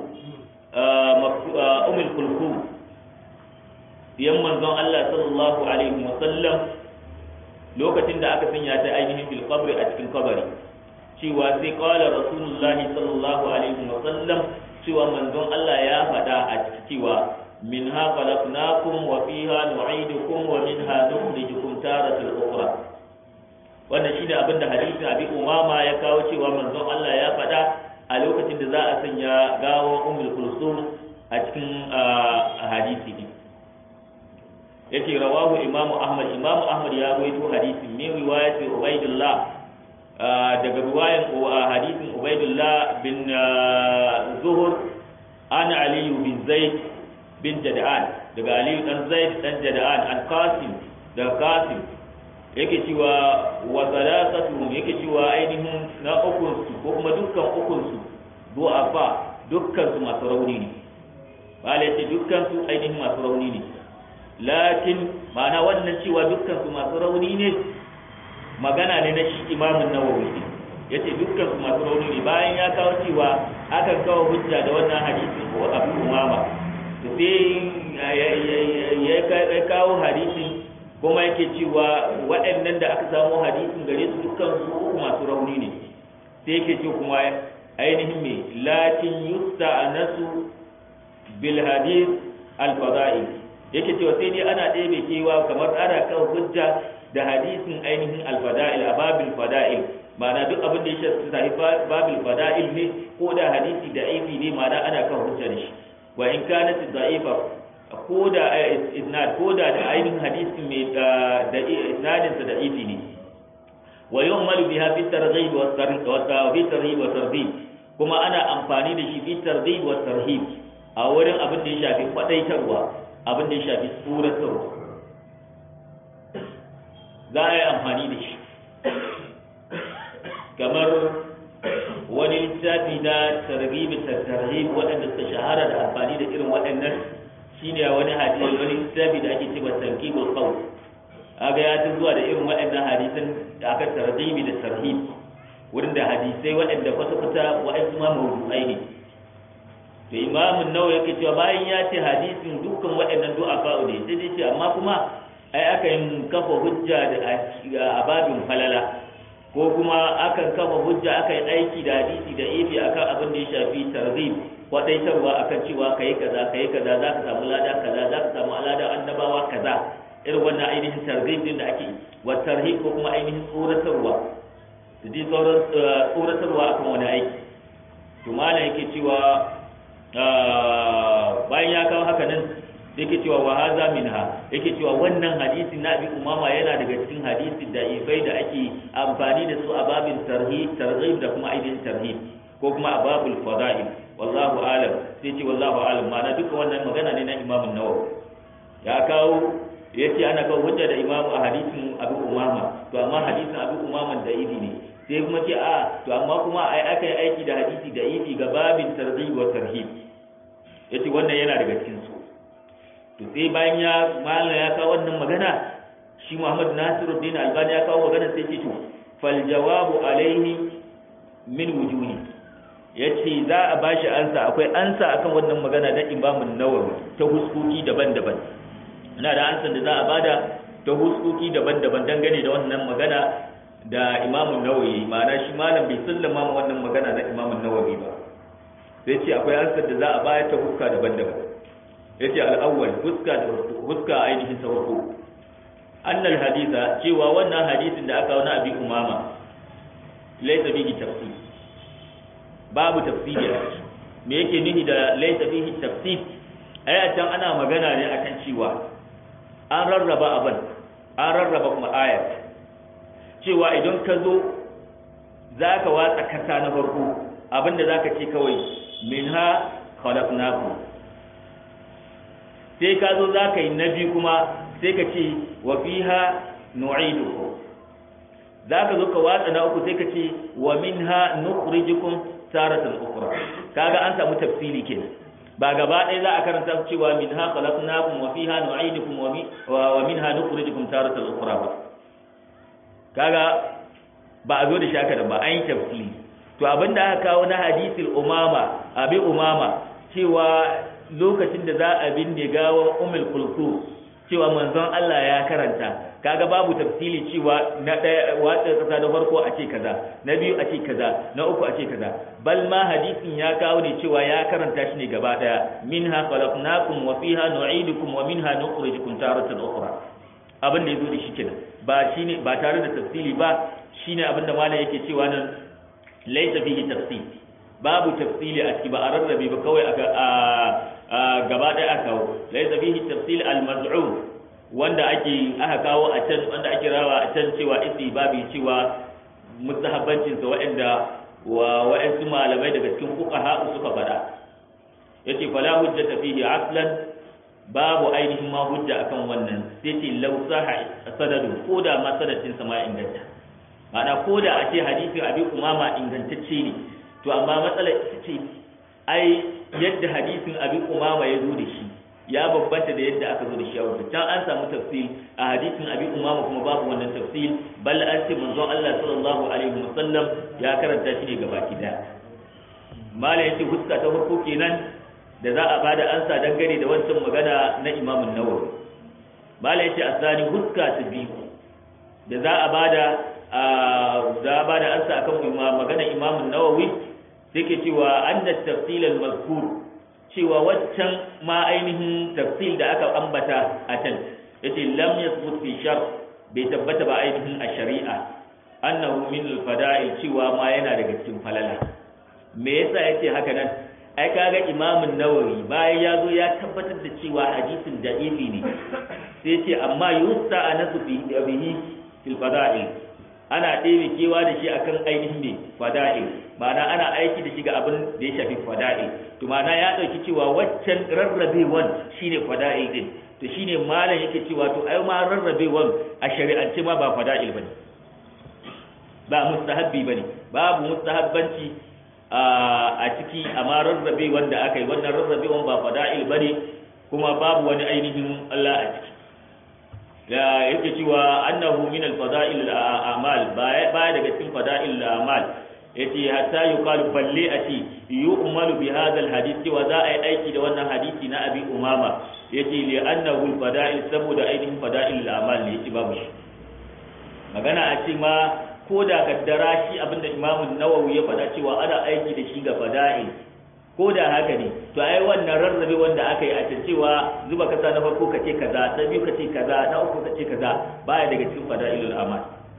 ummul kulkum yan manzon Allah sallallahu alaihi wa sallam lokacin da aka sanya ta ainihin fil qabri a cikin kabari cewa sai qala rasulullah sallallahu alaihi wa sallam cewa manzon Allah ya faɗa a cikin cewa minha khalaqnakum wa fiha nu'idukum wa minha nukhrijukum taratan ukhra wannan shine abin da hadisin abi umama ya kawo cewa manzon Allah ya faɗa a lokacin da za a sanya gawar ummul kulsum a cikin hadisi ne yake rawahu imam ahmad imam ahmad ya rawaito hadisin min riwayati ubaidullah daga riwayan hadisin ubaidullah bin zuhur an ali bin zaid bin jada'an daga ali dan zaid dan jada'an an qasim da qasim yake cewa wa salasatuhum yake cewa ainihin na ukun su ko kuma dukkan ukun su du'afa dukkan su masu rauni ne bale ce dukkan su ainihin masu rauni ne lakin ma'ana wannan cewa dukkan su masu rauni ne magana ne na shi imamun nawawi ne yace dukkan su masu rauni ne bayan ya kawo cewa akan kawo hujja da wannan hadisin ko abu umama to sai ya kawo hadisin kuma yake cewa waɗannan da aka samu hadisin gare su dukkan su masu rauni ne sai yake ce kuma ainihin me lakin yusta anasu bil hadith al fadail yake cewa sai dai ana ɗebe kewa kamar ana kan hujja da hadisin ainihin al fadail a babil fadail ma'ana duk abin da ya shafi babil fadail ne ko da hadisi da aifi ne ma'ana ana kan hujja da shi wa in kanat da'ifa ko da isnad ko da da ainihin hadisi mai da isnadin sa da ifi ne wa yu'malu biha fi targhib wa tarhib wa tarhib wa tarhib kuma ana amfani da shi fi targhib wa tarhib a wurin abin da ya shafi kwadaitarwa abin da ya shafi tsoratarwa za a yi amfani da shi kamar wani littafi na targhib da tarhib waɗanda suka shahara da amfani da irin waɗannan shine wani hadisi wani littafi da ake cewa targhibul qawl aga ya ta zuwa da irin waɗannan hadisan da aka tarhibi da tarhib wurin da hadisai waɗanda kwata-kwata waɗansu ma mawdu'ai ne to imamun nawa yake cewa bayan ya ce hadisin dukkan waɗannan du'a fa'u ne sai dai ce amma kuma ai aka yi kafa hujja da a babin falala ko kuma akan kafa hujja aka yi aiki da hadisi da ifi akan abin da ya shafi tarhib kwadaitarwa akan cewa kayi kaza kayi kaza za ka samu lada kaza za ka samu alada annabawa kaza irin wannan ainihin targhib din da ake wa tarhib ko kuma ainihin tsoratarwa da dai sauran tsoratarwa akan wani aiki to malam yake cewa bayan ya kawo haka nan yake cewa wa haza minha yake cewa wannan hadisi na abi umama yana daga cikin hadisi da ifai da ake amfani da su a babin tarhib targhib da kuma ainihin tarhib ko kuma a babul fada'il wallahu alam sai ce wallahu alam ma'ana duka wannan magana ne na imamun nawawi ya kawo ya ce ana kawo hujja da imamu a hadisin abu umama to amma hadisin abu umama da ifi ne sai kuma ce a to amma kuma ai aka yi aiki da hadisi da ifi ga babin targhib wa tarhib yace wannan yana daga cikin su to sai bayan ya mallan ya kawo wannan magana shi Muhammad Nasiruddin Albani ya kawo magana sai ce to fal jawabu alaihi min wujuhi yace za a bashi ansa akwai ansa akan wannan magana da Imam Nawawi ta huskoki daban-daban ina da ansan da za a bada ta huskoki daban-daban dangane da wannan magana da imamun nawawi ma'ana shi malam bai sallama ma wannan magana na imamun nawawi ba sai ce akwai ansar da za a bayar ta huska daban-daban ya ce al'awwal huska da huska ainihin ta farko annal hadisa cewa wannan hadisin da aka wani abi umama laisa bihi tafsir babu tafsiri a ciki me yake nufi da laisa bihi tafsir ai a can ana magana ne akan cewa an rarraba abin an rarraba kuma ayat cewa idan ka zo za ka watsa kasa na farko abinda za ka ce kawai min ha khalaqnakum sai ka zo za ka yi na biyu kuma sai ka ce wa fiha nu'idukum za ka zo ka watsa na uku sai ka ce wa minha nukhrijukum taratan ukhra kaga an samu tafsiri kenan ba gaba ɗaya za a karanta cewa min ha khalaqnakum wa fiha nu'idukum wa minha nukhrijukum taratan ukhra ba kaga ba a zo da shaka da ba an yi tafsiri to abinda aka kawo na hadisul umama abi umama cewa lokacin da za a binne gawan ummul kulthum cewa manzon Allah ya karanta kaga babu tafsili cewa na ɗaya watsa kasa da farko a ce kaza na biyu a ce kaza na uku a ce kaza bal ma hadisin ya kawo ne cewa ya karanta shi ne gaba daya minha khalaqnakum wa fiha nu'idukum wa minha nukhrijukum taratan ukhra abin da yazo da shi kenan ba shine ba tare da tafsili ba shine abin da malam yake cewa nan laysa fihi tafsil babu tafsili a ciki ba a rarrabe ba kawai aka gaba daya aka kawo laysa fihi tafsil al-maz'um wanda ake aka kawo a can wanda ake rawa a can cewa isi babu cewa mustahabbancin sa waɗanda wa wa'ansu malamai daga cikin fuqaha suka fada yace fala hujjata fihi aslan babu ainihin ma hujja akan wannan sai ce law saha sanadu ko da ma sanadin sa ma inganta ma'ana ko da a ce hadisi abi umama ingantacce ne to amma matsalar ita ce ai yadda hadisin abi umama ya zo da shi ya bambanta da yadda aka zo da shi a wata can an samu tafsil a hadisin abi umama kuma babu wannan tafsil bal an ce manzon Allah sallallahu alaihi wasallam ya karanta shi ne gabaki daya mala yace huska ta farko kenan da za a bada ansa dangane da wancan magana na Imam Nawawi mala yace asani huska ta biyu da za a bada za a bada ansa akan magana Imam Nawawi take cewa anna tafsil al-mazkur cewa waccan ma ainihin tafsil da aka ambata a can yace lam yathbut fi shar bai tabbata ba ainihin a shari'a annahu min al-fada'i cewa ma yana daga cikin falala me yasa yace haka nan ai kaga imamun nawawi bayan ya zo ya tabbatar da cewa hadisin da'ifi ne sai ce amma yusta anasu bihi fil fada'i ana ɗebe kewa da shi akan ainihin ne fada'il ma'ana ana aiki da shi ga abin da ya shafi fada'il to ma'ana ya ɗauki cewa waccan rarrabewan shine fada'il din to shine malam yake cewa to ai ma rarrabewan a shari'ance ma ba fada'il bane ba mustahabbi bane babu mustahabbanci a ciki amma rarrabe wanda aka yi wannan rarrabewan ba fada'il bane kuma babu wani ainihin Allah a ciki da yake cewa annahu min al-fada'il al-a'mal baya daga cikin fada'il al-a'mal yace hatta yuqalu balle ati yu'malu bi hadha al-hadith wa za a yi aiki da wannan hadisi na abi umama yace li annahu al-fada'il saboda ainihin fada'il al-a'mal ne yace babu shi magana a ce ma ko da kaddara shi abinda imamu nawawi ya faɗa cewa ana aiki da shi ga fada'il ko da haka ne to ai wannan rarrabe wanda aka yi a can cewa zuba kasa na farko kace kaza ta biyu kace kaza na uku kace kaza baya daga cikin fada'ilul amal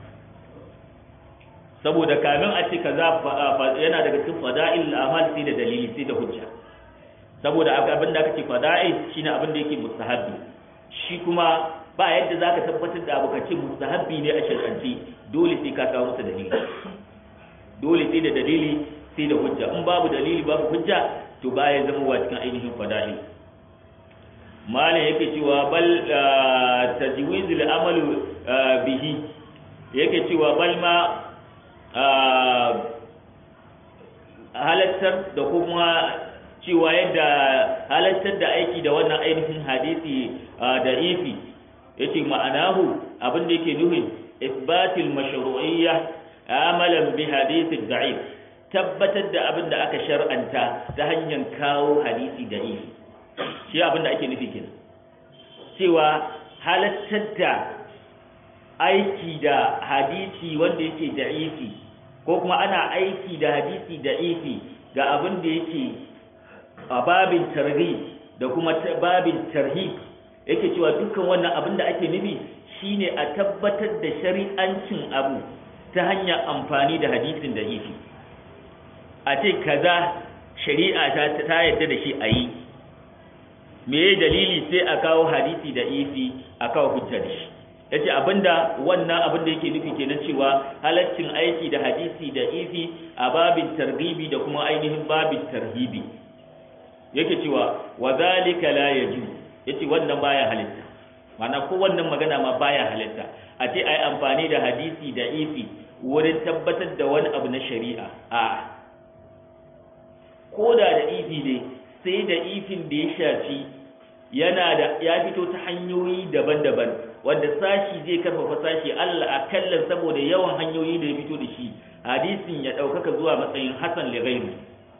saboda kamin a ce kaza yana daga cikin fada'ilul amal sai da dalili sai da hujja saboda abin da aka ce fada'il shine abin da yake mustahabbi shi kuma ba yadda zaka tabbatar da abu kace mustahabbi ne a shar'anci dole sai ka kawo masa dalili dole sai da dalili sai da hujja in babu dalili babu hujja to baya zama wa cikin ainihin fada'i malam yake cewa bal tajwizul amalu bihi yake cewa bal ma halattar da kuma cewa yadda halattar da aiki da wannan ainihin hadisi da ifi yace ma'anahu abin da yake nuhin isbatil mashru'iyya amalan bi hadisi da'if tabbatar da abin da aka shar'anta ta hanyar kawo hadisi da ifi shi abin da ake nufi kenan cewa halattar da aiki da hadisi wanda yake da ifi ko kuma ana aiki da hadisi da ifi ga abin da yake a babin targhib da kuma babin tarhib yake cewa dukkan wannan abin da ake nufi shine a tabbatar da shari'ancin abu ta hanyar amfani da hadisin da ifi a ce kaza shari'a ta ta yadda da shi a yi me dalili sai a kawo hadisi da ifi a kawo hujja da shi yace abinda wannan abin da yake nufi kenan cewa halaccin aiki da hadisi da ifi a babin targibi da kuma ainihin babin tarhibi yake cewa wa zalika la yajuz yace wannan baya halitta mana ko wannan magana ma baya halitta a ce ai amfani da hadisi da ifi wurin tabbatar da wani abu na shari'a a ko da da ifi ne sai da ifin da ya shafi yana da ya fito ta hanyoyi daban-daban wanda sashi zai karfafa sashi Allah akallan saboda yawan hanyoyi da ya fito da shi hadisin ya ɗaukaka zuwa matsayin hasan li ghairi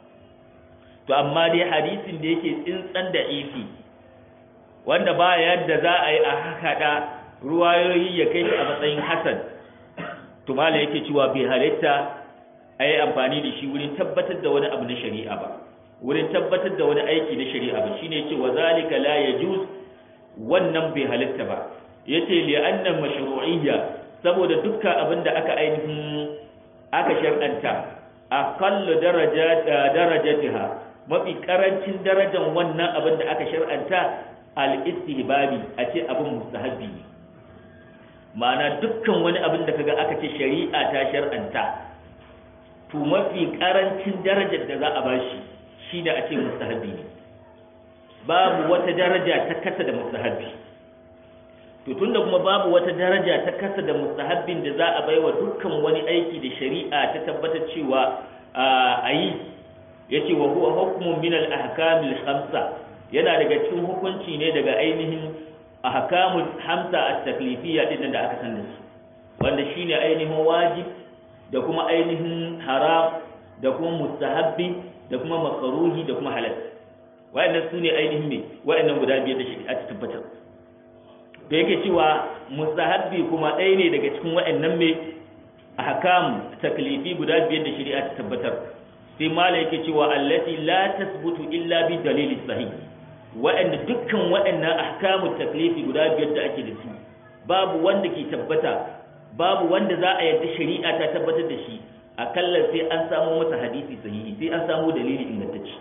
to amma dai hadisin da yake tsintsan da ifi wanda ba yadda za a yi a hakaɗa ruwayoyi ya kai shi a matsayin hasan to mala yake cewa bai halitta a yi amfani da shi wurin tabbatar da wani abu na shari'a ba wurin tabbatar da wani aiki na shari'a ba shine yace wa zalika la yajuz wannan bai halitta ba yace li anna mashru'iyya saboda dukkan abin da aka ainihin aka shar'anta aqallu darajat darajatiha mafi karancin darajar wannan abin da aka shar'anta al-istihbabi a ce abin mustahabbi ne ma'ana dukkan wani abin da kaga aka ce shari'a ta shar'anta to mafi karancin darajar da za a bashi shi da ake mustahabbi ne babu wata daraja ta kasa da mustahabbi to tunda kuma babu wata daraja ta kasa da mustahabbin da za a baiwa dukkan wani aiki da shari'a ta tabbatar cewa a yi yace wa huwa hukmun min al-ahkam al-khamsa yana daga cikin hukunci ne daga ainihin ahkamul hamsa at-taklifiyya din da aka san su wanda shine ainihin wajib da kuma ainihin haram da kuma mustahabbi da kuma makaruhi da kuma halal wayannan su ne ainihin me wayannan guda biyar da shari'a ta tabbatar da yake cewa mustahabbi kuma ɗaya ne daga cikin wayannan me ahkam taklifi guda biyar da shari'a ta tabbatar sai mala yake cewa allati la tasbutu illa bi dalili sahih wa'anda dukkan waɗannan ahkamu taklifi guda biyar da ake da su babu wanda ke tabbata babu wanda za a yarda shari'a ta tabbatar da shi akalla sai an samu masa hadisi sahihi sai an samu dalili ingantacce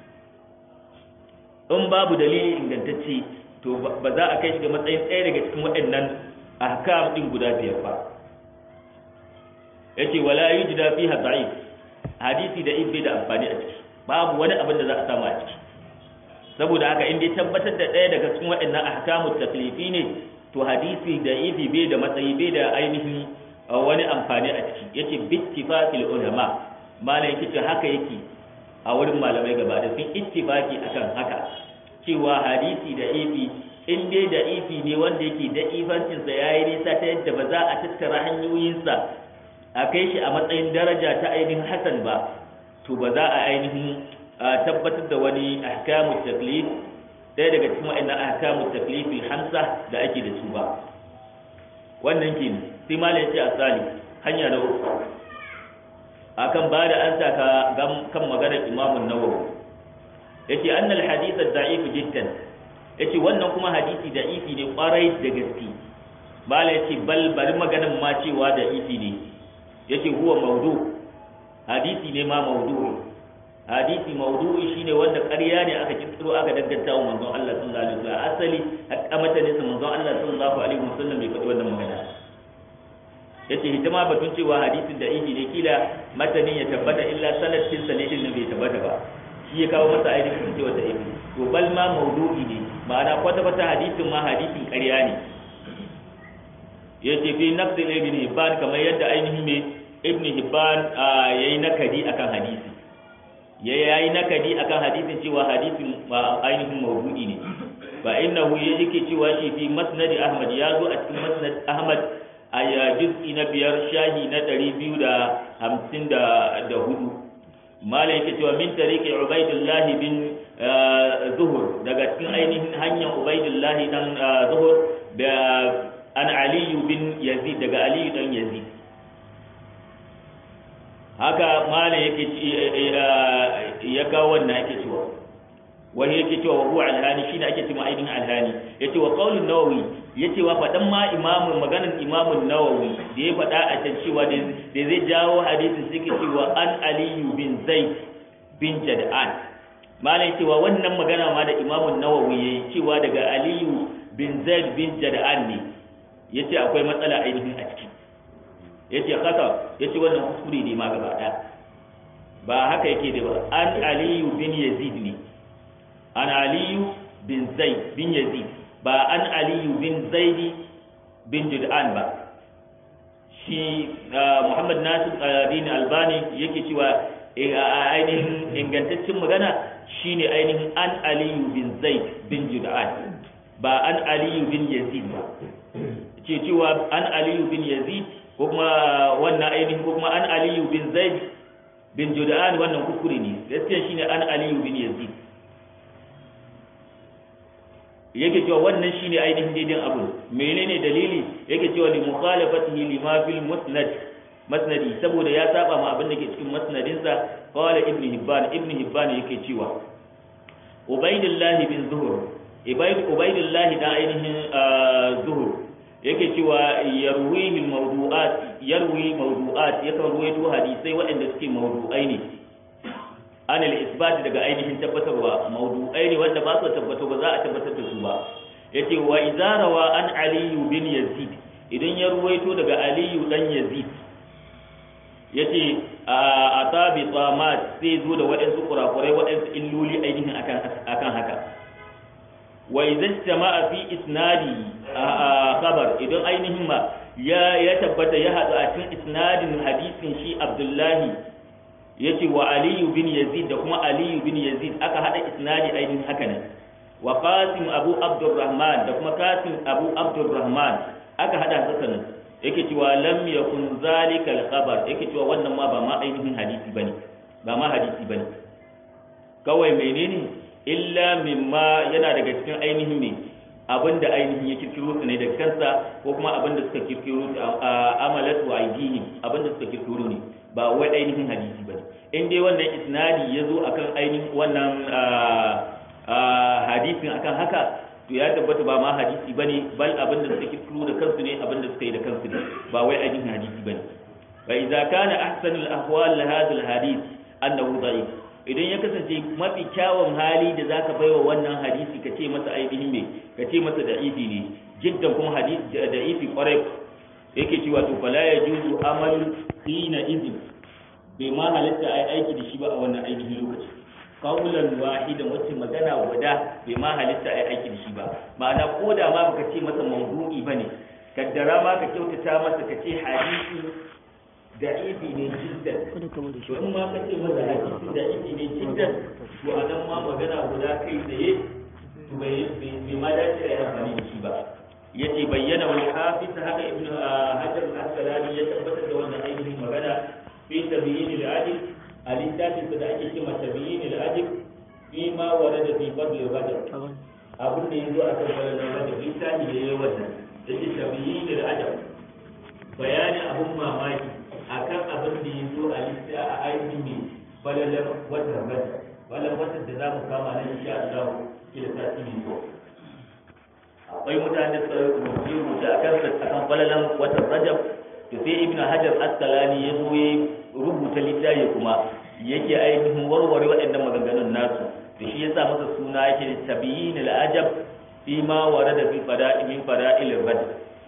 in babu dalili ingantacce to ba za a kai shi ga matsayin ɗaya daga cikin waɗannan ahkam din guda biyar ba yace wala yujda fiha da'if hadisi da bai da amfani a ciki babu wani abin da za a samu a ciki saboda haka in dai tabbatar da ɗaya daga cikin waɗannan ahkamu taklifi ne to hadisi da ifi bai da matsayi bai da ainihin wani amfani a ciki yace bittifaqil ulama malai yake haka yake a wurin malamai gaba da sun ittifaki akan haka cewa hadisi da ifi in dai da ifi ne wanda yake da ifancinsa ya yi nisa ta yadda ba za a tattara hanyoyinsa a kai shi a matsayin daraja ta ainihin hasan ba to ba za a ainihin tabbatar da wani ahkamu taklif ɗaya daga cikin wa'annan ahkamu taklifil hamsa da ake da su ba wannan ke sai malam ce asali hanya na uku akan ba da an saka kan maganar imamun nawawi yace annal hadith ad-da'if jiddan yace wannan kuma hadisi da'ifi ne kwarai da gaske bala yace bal bari maganan ma cewa da'ifi ne yace huwa maudu hadisi ne ma maudu'i hadisi maudu'i shine wanda ƙarya ne aka kirkiro aka danganta wa manzon Allah sallallahu alaihi wasallam asali hakka mutane su manzon Allah sallallahu alaihi wasallam bai faɗi wannan magana yace hidima batun cewa hadisin da'ifi ne kila matanin ya tabbata illa sanatin sanadin ne bai tabbata ba shi ya kawo masa ainihin cewa da ibi to bal ma maudu'i ne ma'ana kwata kwata hadisin ma hadisin ƙarya ne yace fi nafsil ibn hibban kamar yadda ainihin me ibn hibban yayi nakadi akan hadisi ya yayi nakadi akan hadisin cewa hadisin ainihin maudu'i ne fa innahu yake cewa shi fi masnad ahmad ya zo a cikin masnad ahmad a juz'i na biyar shahi na ɗari biyu da hamsin da hudu malam yake cewa min tariki ubaidullah bin zuhur daga cikin ainihin hanyar ubaidullah dan zuhur da an aliyu bin yazid daga aliyu dan yazid haka malam yake ya kawo wannan yake cewa wani yake cewa wa huwa alhani shine ake cewa ainihin alhani yace wa qaulun nawawi yace wa fadan ma imamu maganar imamun nawawi da ya faɗa a can cewa da zai jawo hadisin suke cewa an aliyu bin zaid bin jad'an malai cewa wannan magana ma da imamun nawawi yayi cewa daga aliyu bin zaid bin jad'an ne yace akwai matsala ainihin a ciki yace khata yace wannan kuskure ne ma gaba ɗaya ba haka yake da ba an aliyu bin yazid ne an aliyu bin zaid bin yazid ba an aliyu bin zaidi bin jud'an ba shi muhammad nasir aladini albani yake cewa ainihin ingantaccen magana shine ainihin an aliyu bin zaid bin jud'an ba an aliyu bin yazid ba ce cewa an aliyu bin yazid ko kuma wannan ainihin ko kuma an aliyu bin zaid bin jud'an wannan kuskure ne gaskiya shine an aliyu bin yazid yake cewa wannan shine ainihin daidai abu menene dalili yake cewa li mukhalafatihi lima fil musnad masnadi saboda ya saba ma abin da ke cikin masnadin sa qala ibn hibban ibn hibban yake cewa ubaidillah bin zuhur ubaid ubaidillah da ainihin zuhur yake cewa yarwi bil mawdu'at yarwi mawdu'at yakan ruwaito hadisai waɗanda suke mawdu'ai ne an al-isbat daga ainihin tabbatarwa mawdu'ai ne wanda ba su tabbato ba za a tabbatar da su ba yace wa izarawa an aliyu bin yazid idan ya ruwaito daga aliyu dan yazid yace a tabi tamat sai zo da waɗansu kurakurai waɗansu illoli ainihin akan akan haka wa idza istama'a fi isnadi khabar idan ainihin ma ya ya tabbata ya hadu a cikin isnadin hadisin shi abdullahi yace wa aliyu bin yazid da kuma aliyu bin yazid aka hada isnadi ainihin haka ne wa qasim abu abdurrahman da kuma qasim abu abdurrahman aka hada haka ne yake cewa lam yakun zalika al-khabar yake cewa wannan ma ba ma ainihin hadisi bane ba ma hadisi bane kawai menene illa mimma yana daga cikin ainihin me abinda ainihin ya kirkiro su ne da kansa ko kuma abinda suka kirkiro a amalat wa aidihim abinda suka kirkiro ne ba wai ainihin hadisi bane in dai wannan isnadi ya zo akan ainihin wannan hadisin akan haka to ya tabbata ba ma hadisi bane bal abinda suka kirkiro da kansu ne abinda suka yi da kansu ne ba wai ainihin hadisi bane fa idza kana ahsanul ahwal hadha alhadith annahu da'if idan ya kasance mafi kyawun hali da zaka baiwa wannan hadisi ka ce masa ainihin me ka ce masa da'ifi ne jiddan kuma hadisi da'ifi kwarai yake cewa to fala yajuzu amal hina izin bai ma halitta ai aiki da shi ba a wannan ainihin lokaci qawlan wahidan wacce magana guda bai ma halitta ai aiki da shi ba ma'ana ko da ma baka ce masa mawdu'i bane kaddara ma ka kyautata masa ka ce hadisi da'ifi ne jiddan to in ma ka ce masa hadisi da'ifi ne jiddan to a nan ma magana guda kai tsaye to bai bai ma dace ai amfani da shi ba yace bayyana wal hafiz haka ibnu hajar al-asqalani ya tabbatar da wannan ainihin magana fi tabyin al-adil a littafin da ake cewa tabyin al-adil fi ma warada fi fadl al-rajab abin da yazo a kan fadl al-rajab littafi da yayi wannan yace tabyin al-adab bayani abun mamaki akan abin da yazo a littafi a ainihin falalar watan rajab falalar watan da zamu kama nan insha Allah kila sati mai zuwa akwai mutane da suka rubuta a kan akan falalan watan rajab to sai ibn hajar asqalani ya zo ya rubuta littafi kuma yake ainihin warware waɗannan maganganun nasu to shi yasa masa suna yake tabiyin al-ajab fi ma warada fi fada'i min fada'il rajab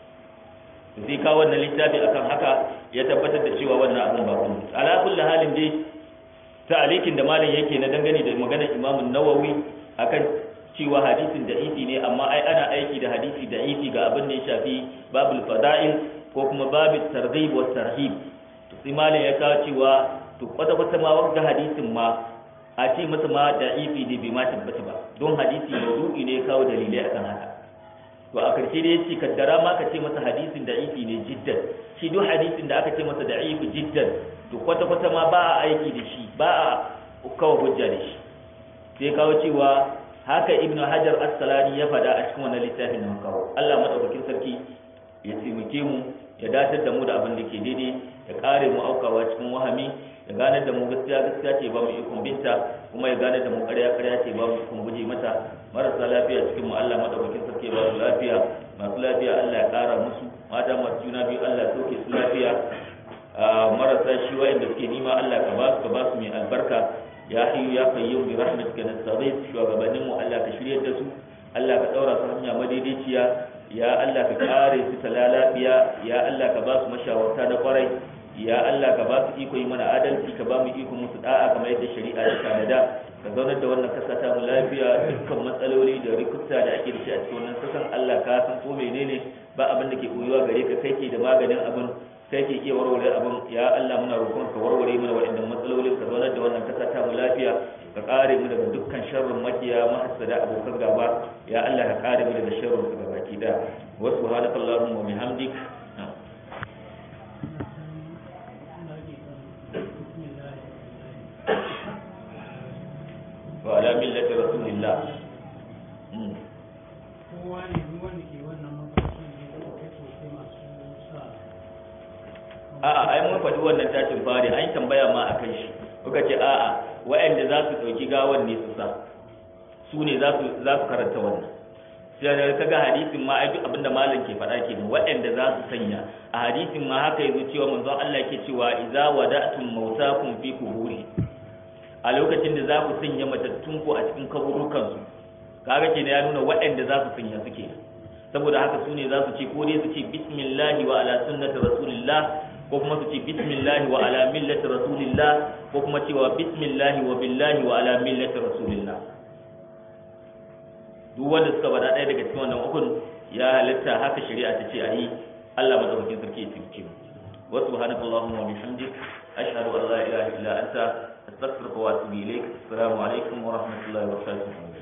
to sai ka wannan littafi akan haka ya tabbatar da cewa wannan abun ba kun ala kulli halin dai ta'alikin da malam yake na dangane da maganar imam an-nawawi akan cewa hadisin da ifi ne amma ai ana aiki da hadisi da ifi ga abin da ya shafi babul fada'il ko kuma babul targhib wa tarhib to sai malam ya kawo cewa to kwata kwata ma wanda hadisin ma a ce masa ma da ifi ne bai ma tabbata ba don hadisi mawdu'i ne ya kawo dalilai akan haka to a karshe da yace kaddara ma ka ce masa hadisin da ifi ne jiddan shi duk hadisin da aka ce masa da ifi jiddan to kwata kwata ma ba a aiki da shi ba a kawo hujja da shi sai kawo cewa haka ibnu hajar as-salani ya faɗa a cikin wannan littafin da muka kawo Allah madaukakin sarki ya taimake mu ya datar da mu da abin da ke daidai ya kare mu aukawa cikin wahami ya gane da mu gaskiya gaskiya ce ba mu ikon binta kuma ya gane da mu ƙarya ƙarya ce ba mu ikon guje mata marasa lafiya cikin mu Allah madaukakin sarki ba su lafiya masu lafiya Allah ya ƙara musu mata masu juna biyu Allah ya sauke su lafiya marasa shi wa'anda suke nima Allah ka ba su ka ba su mai albarka ya hayyu ya qayyum bi rahmatika nastaghith shugabannin mu Allah ka shiryar da su Allah ka daura su hanya madaidaiciya ya Allah ka kare su talalabiya ya Allah ka ba su mashawarta na kwarai ya Allah ka ba su iko yi mana adalci ka ba mu iko musu da'a kamar yadda shari'a ta tanada ka zaunar da wannan kasa ta mu lafiya dukkan matsaloli da rikuta da ake da shi a cikin wannan kasan Allah ka san ko menene ba abin da ke koyuwa gare ka kai ke da maganin abin kai ke iya warware abin ya Allah muna roƙon ka warware mana waɗannan matsalolin ka zaunar da wannan kasa ta mu lafiya ka kare mu daga dukkan sharrin makiya mahassada abokan gaba ya Allah ka kare mu daga sharrin su gabaki da wa subhanaka allahumma wa bihamdik wa ala millati rasulillah kowa ne duk wanda ke wannan mafarki ne da kai sosai masu sa a'a ai mun faɗi wannan tashin fari an tambaya ma akan shi kuka ce a'a waɗanda za su ɗauki gawan ne su sa su ne za su za su karanta wannan sai da kaga hadisin ma ai duk abinda malam ke faɗa kenan waɗanda za su sanya a hadisin ma haka yazo cewa manzon Allah ke cewa idza wada'tum mautakum fi kuburi a lokacin da za ku sanya matattun ku a cikin kaburukan su kaga kenan ya nuna waɗanda za su sanya suke saboda haka su ne za su ce ko dai su ce bismillahi wa ala sunnati rasulillah ko kuma su ce bismillahi wa ala millati rasulillah ko kuma cewa bismillahi wa billahi wa ala millati rasulillah duk wanda suka bada ɗaya daga cikin wannan ukun ya halitta haka shari'a ta ce a yi Allah madaukakin sarki ya taimake mu wa subhanakallahumma wa bihamdik ashhadu an la ilaha illa anta astaghfiruka wa atubu ilaik assalamu alaikum wa rahmatullahi wa barakatuh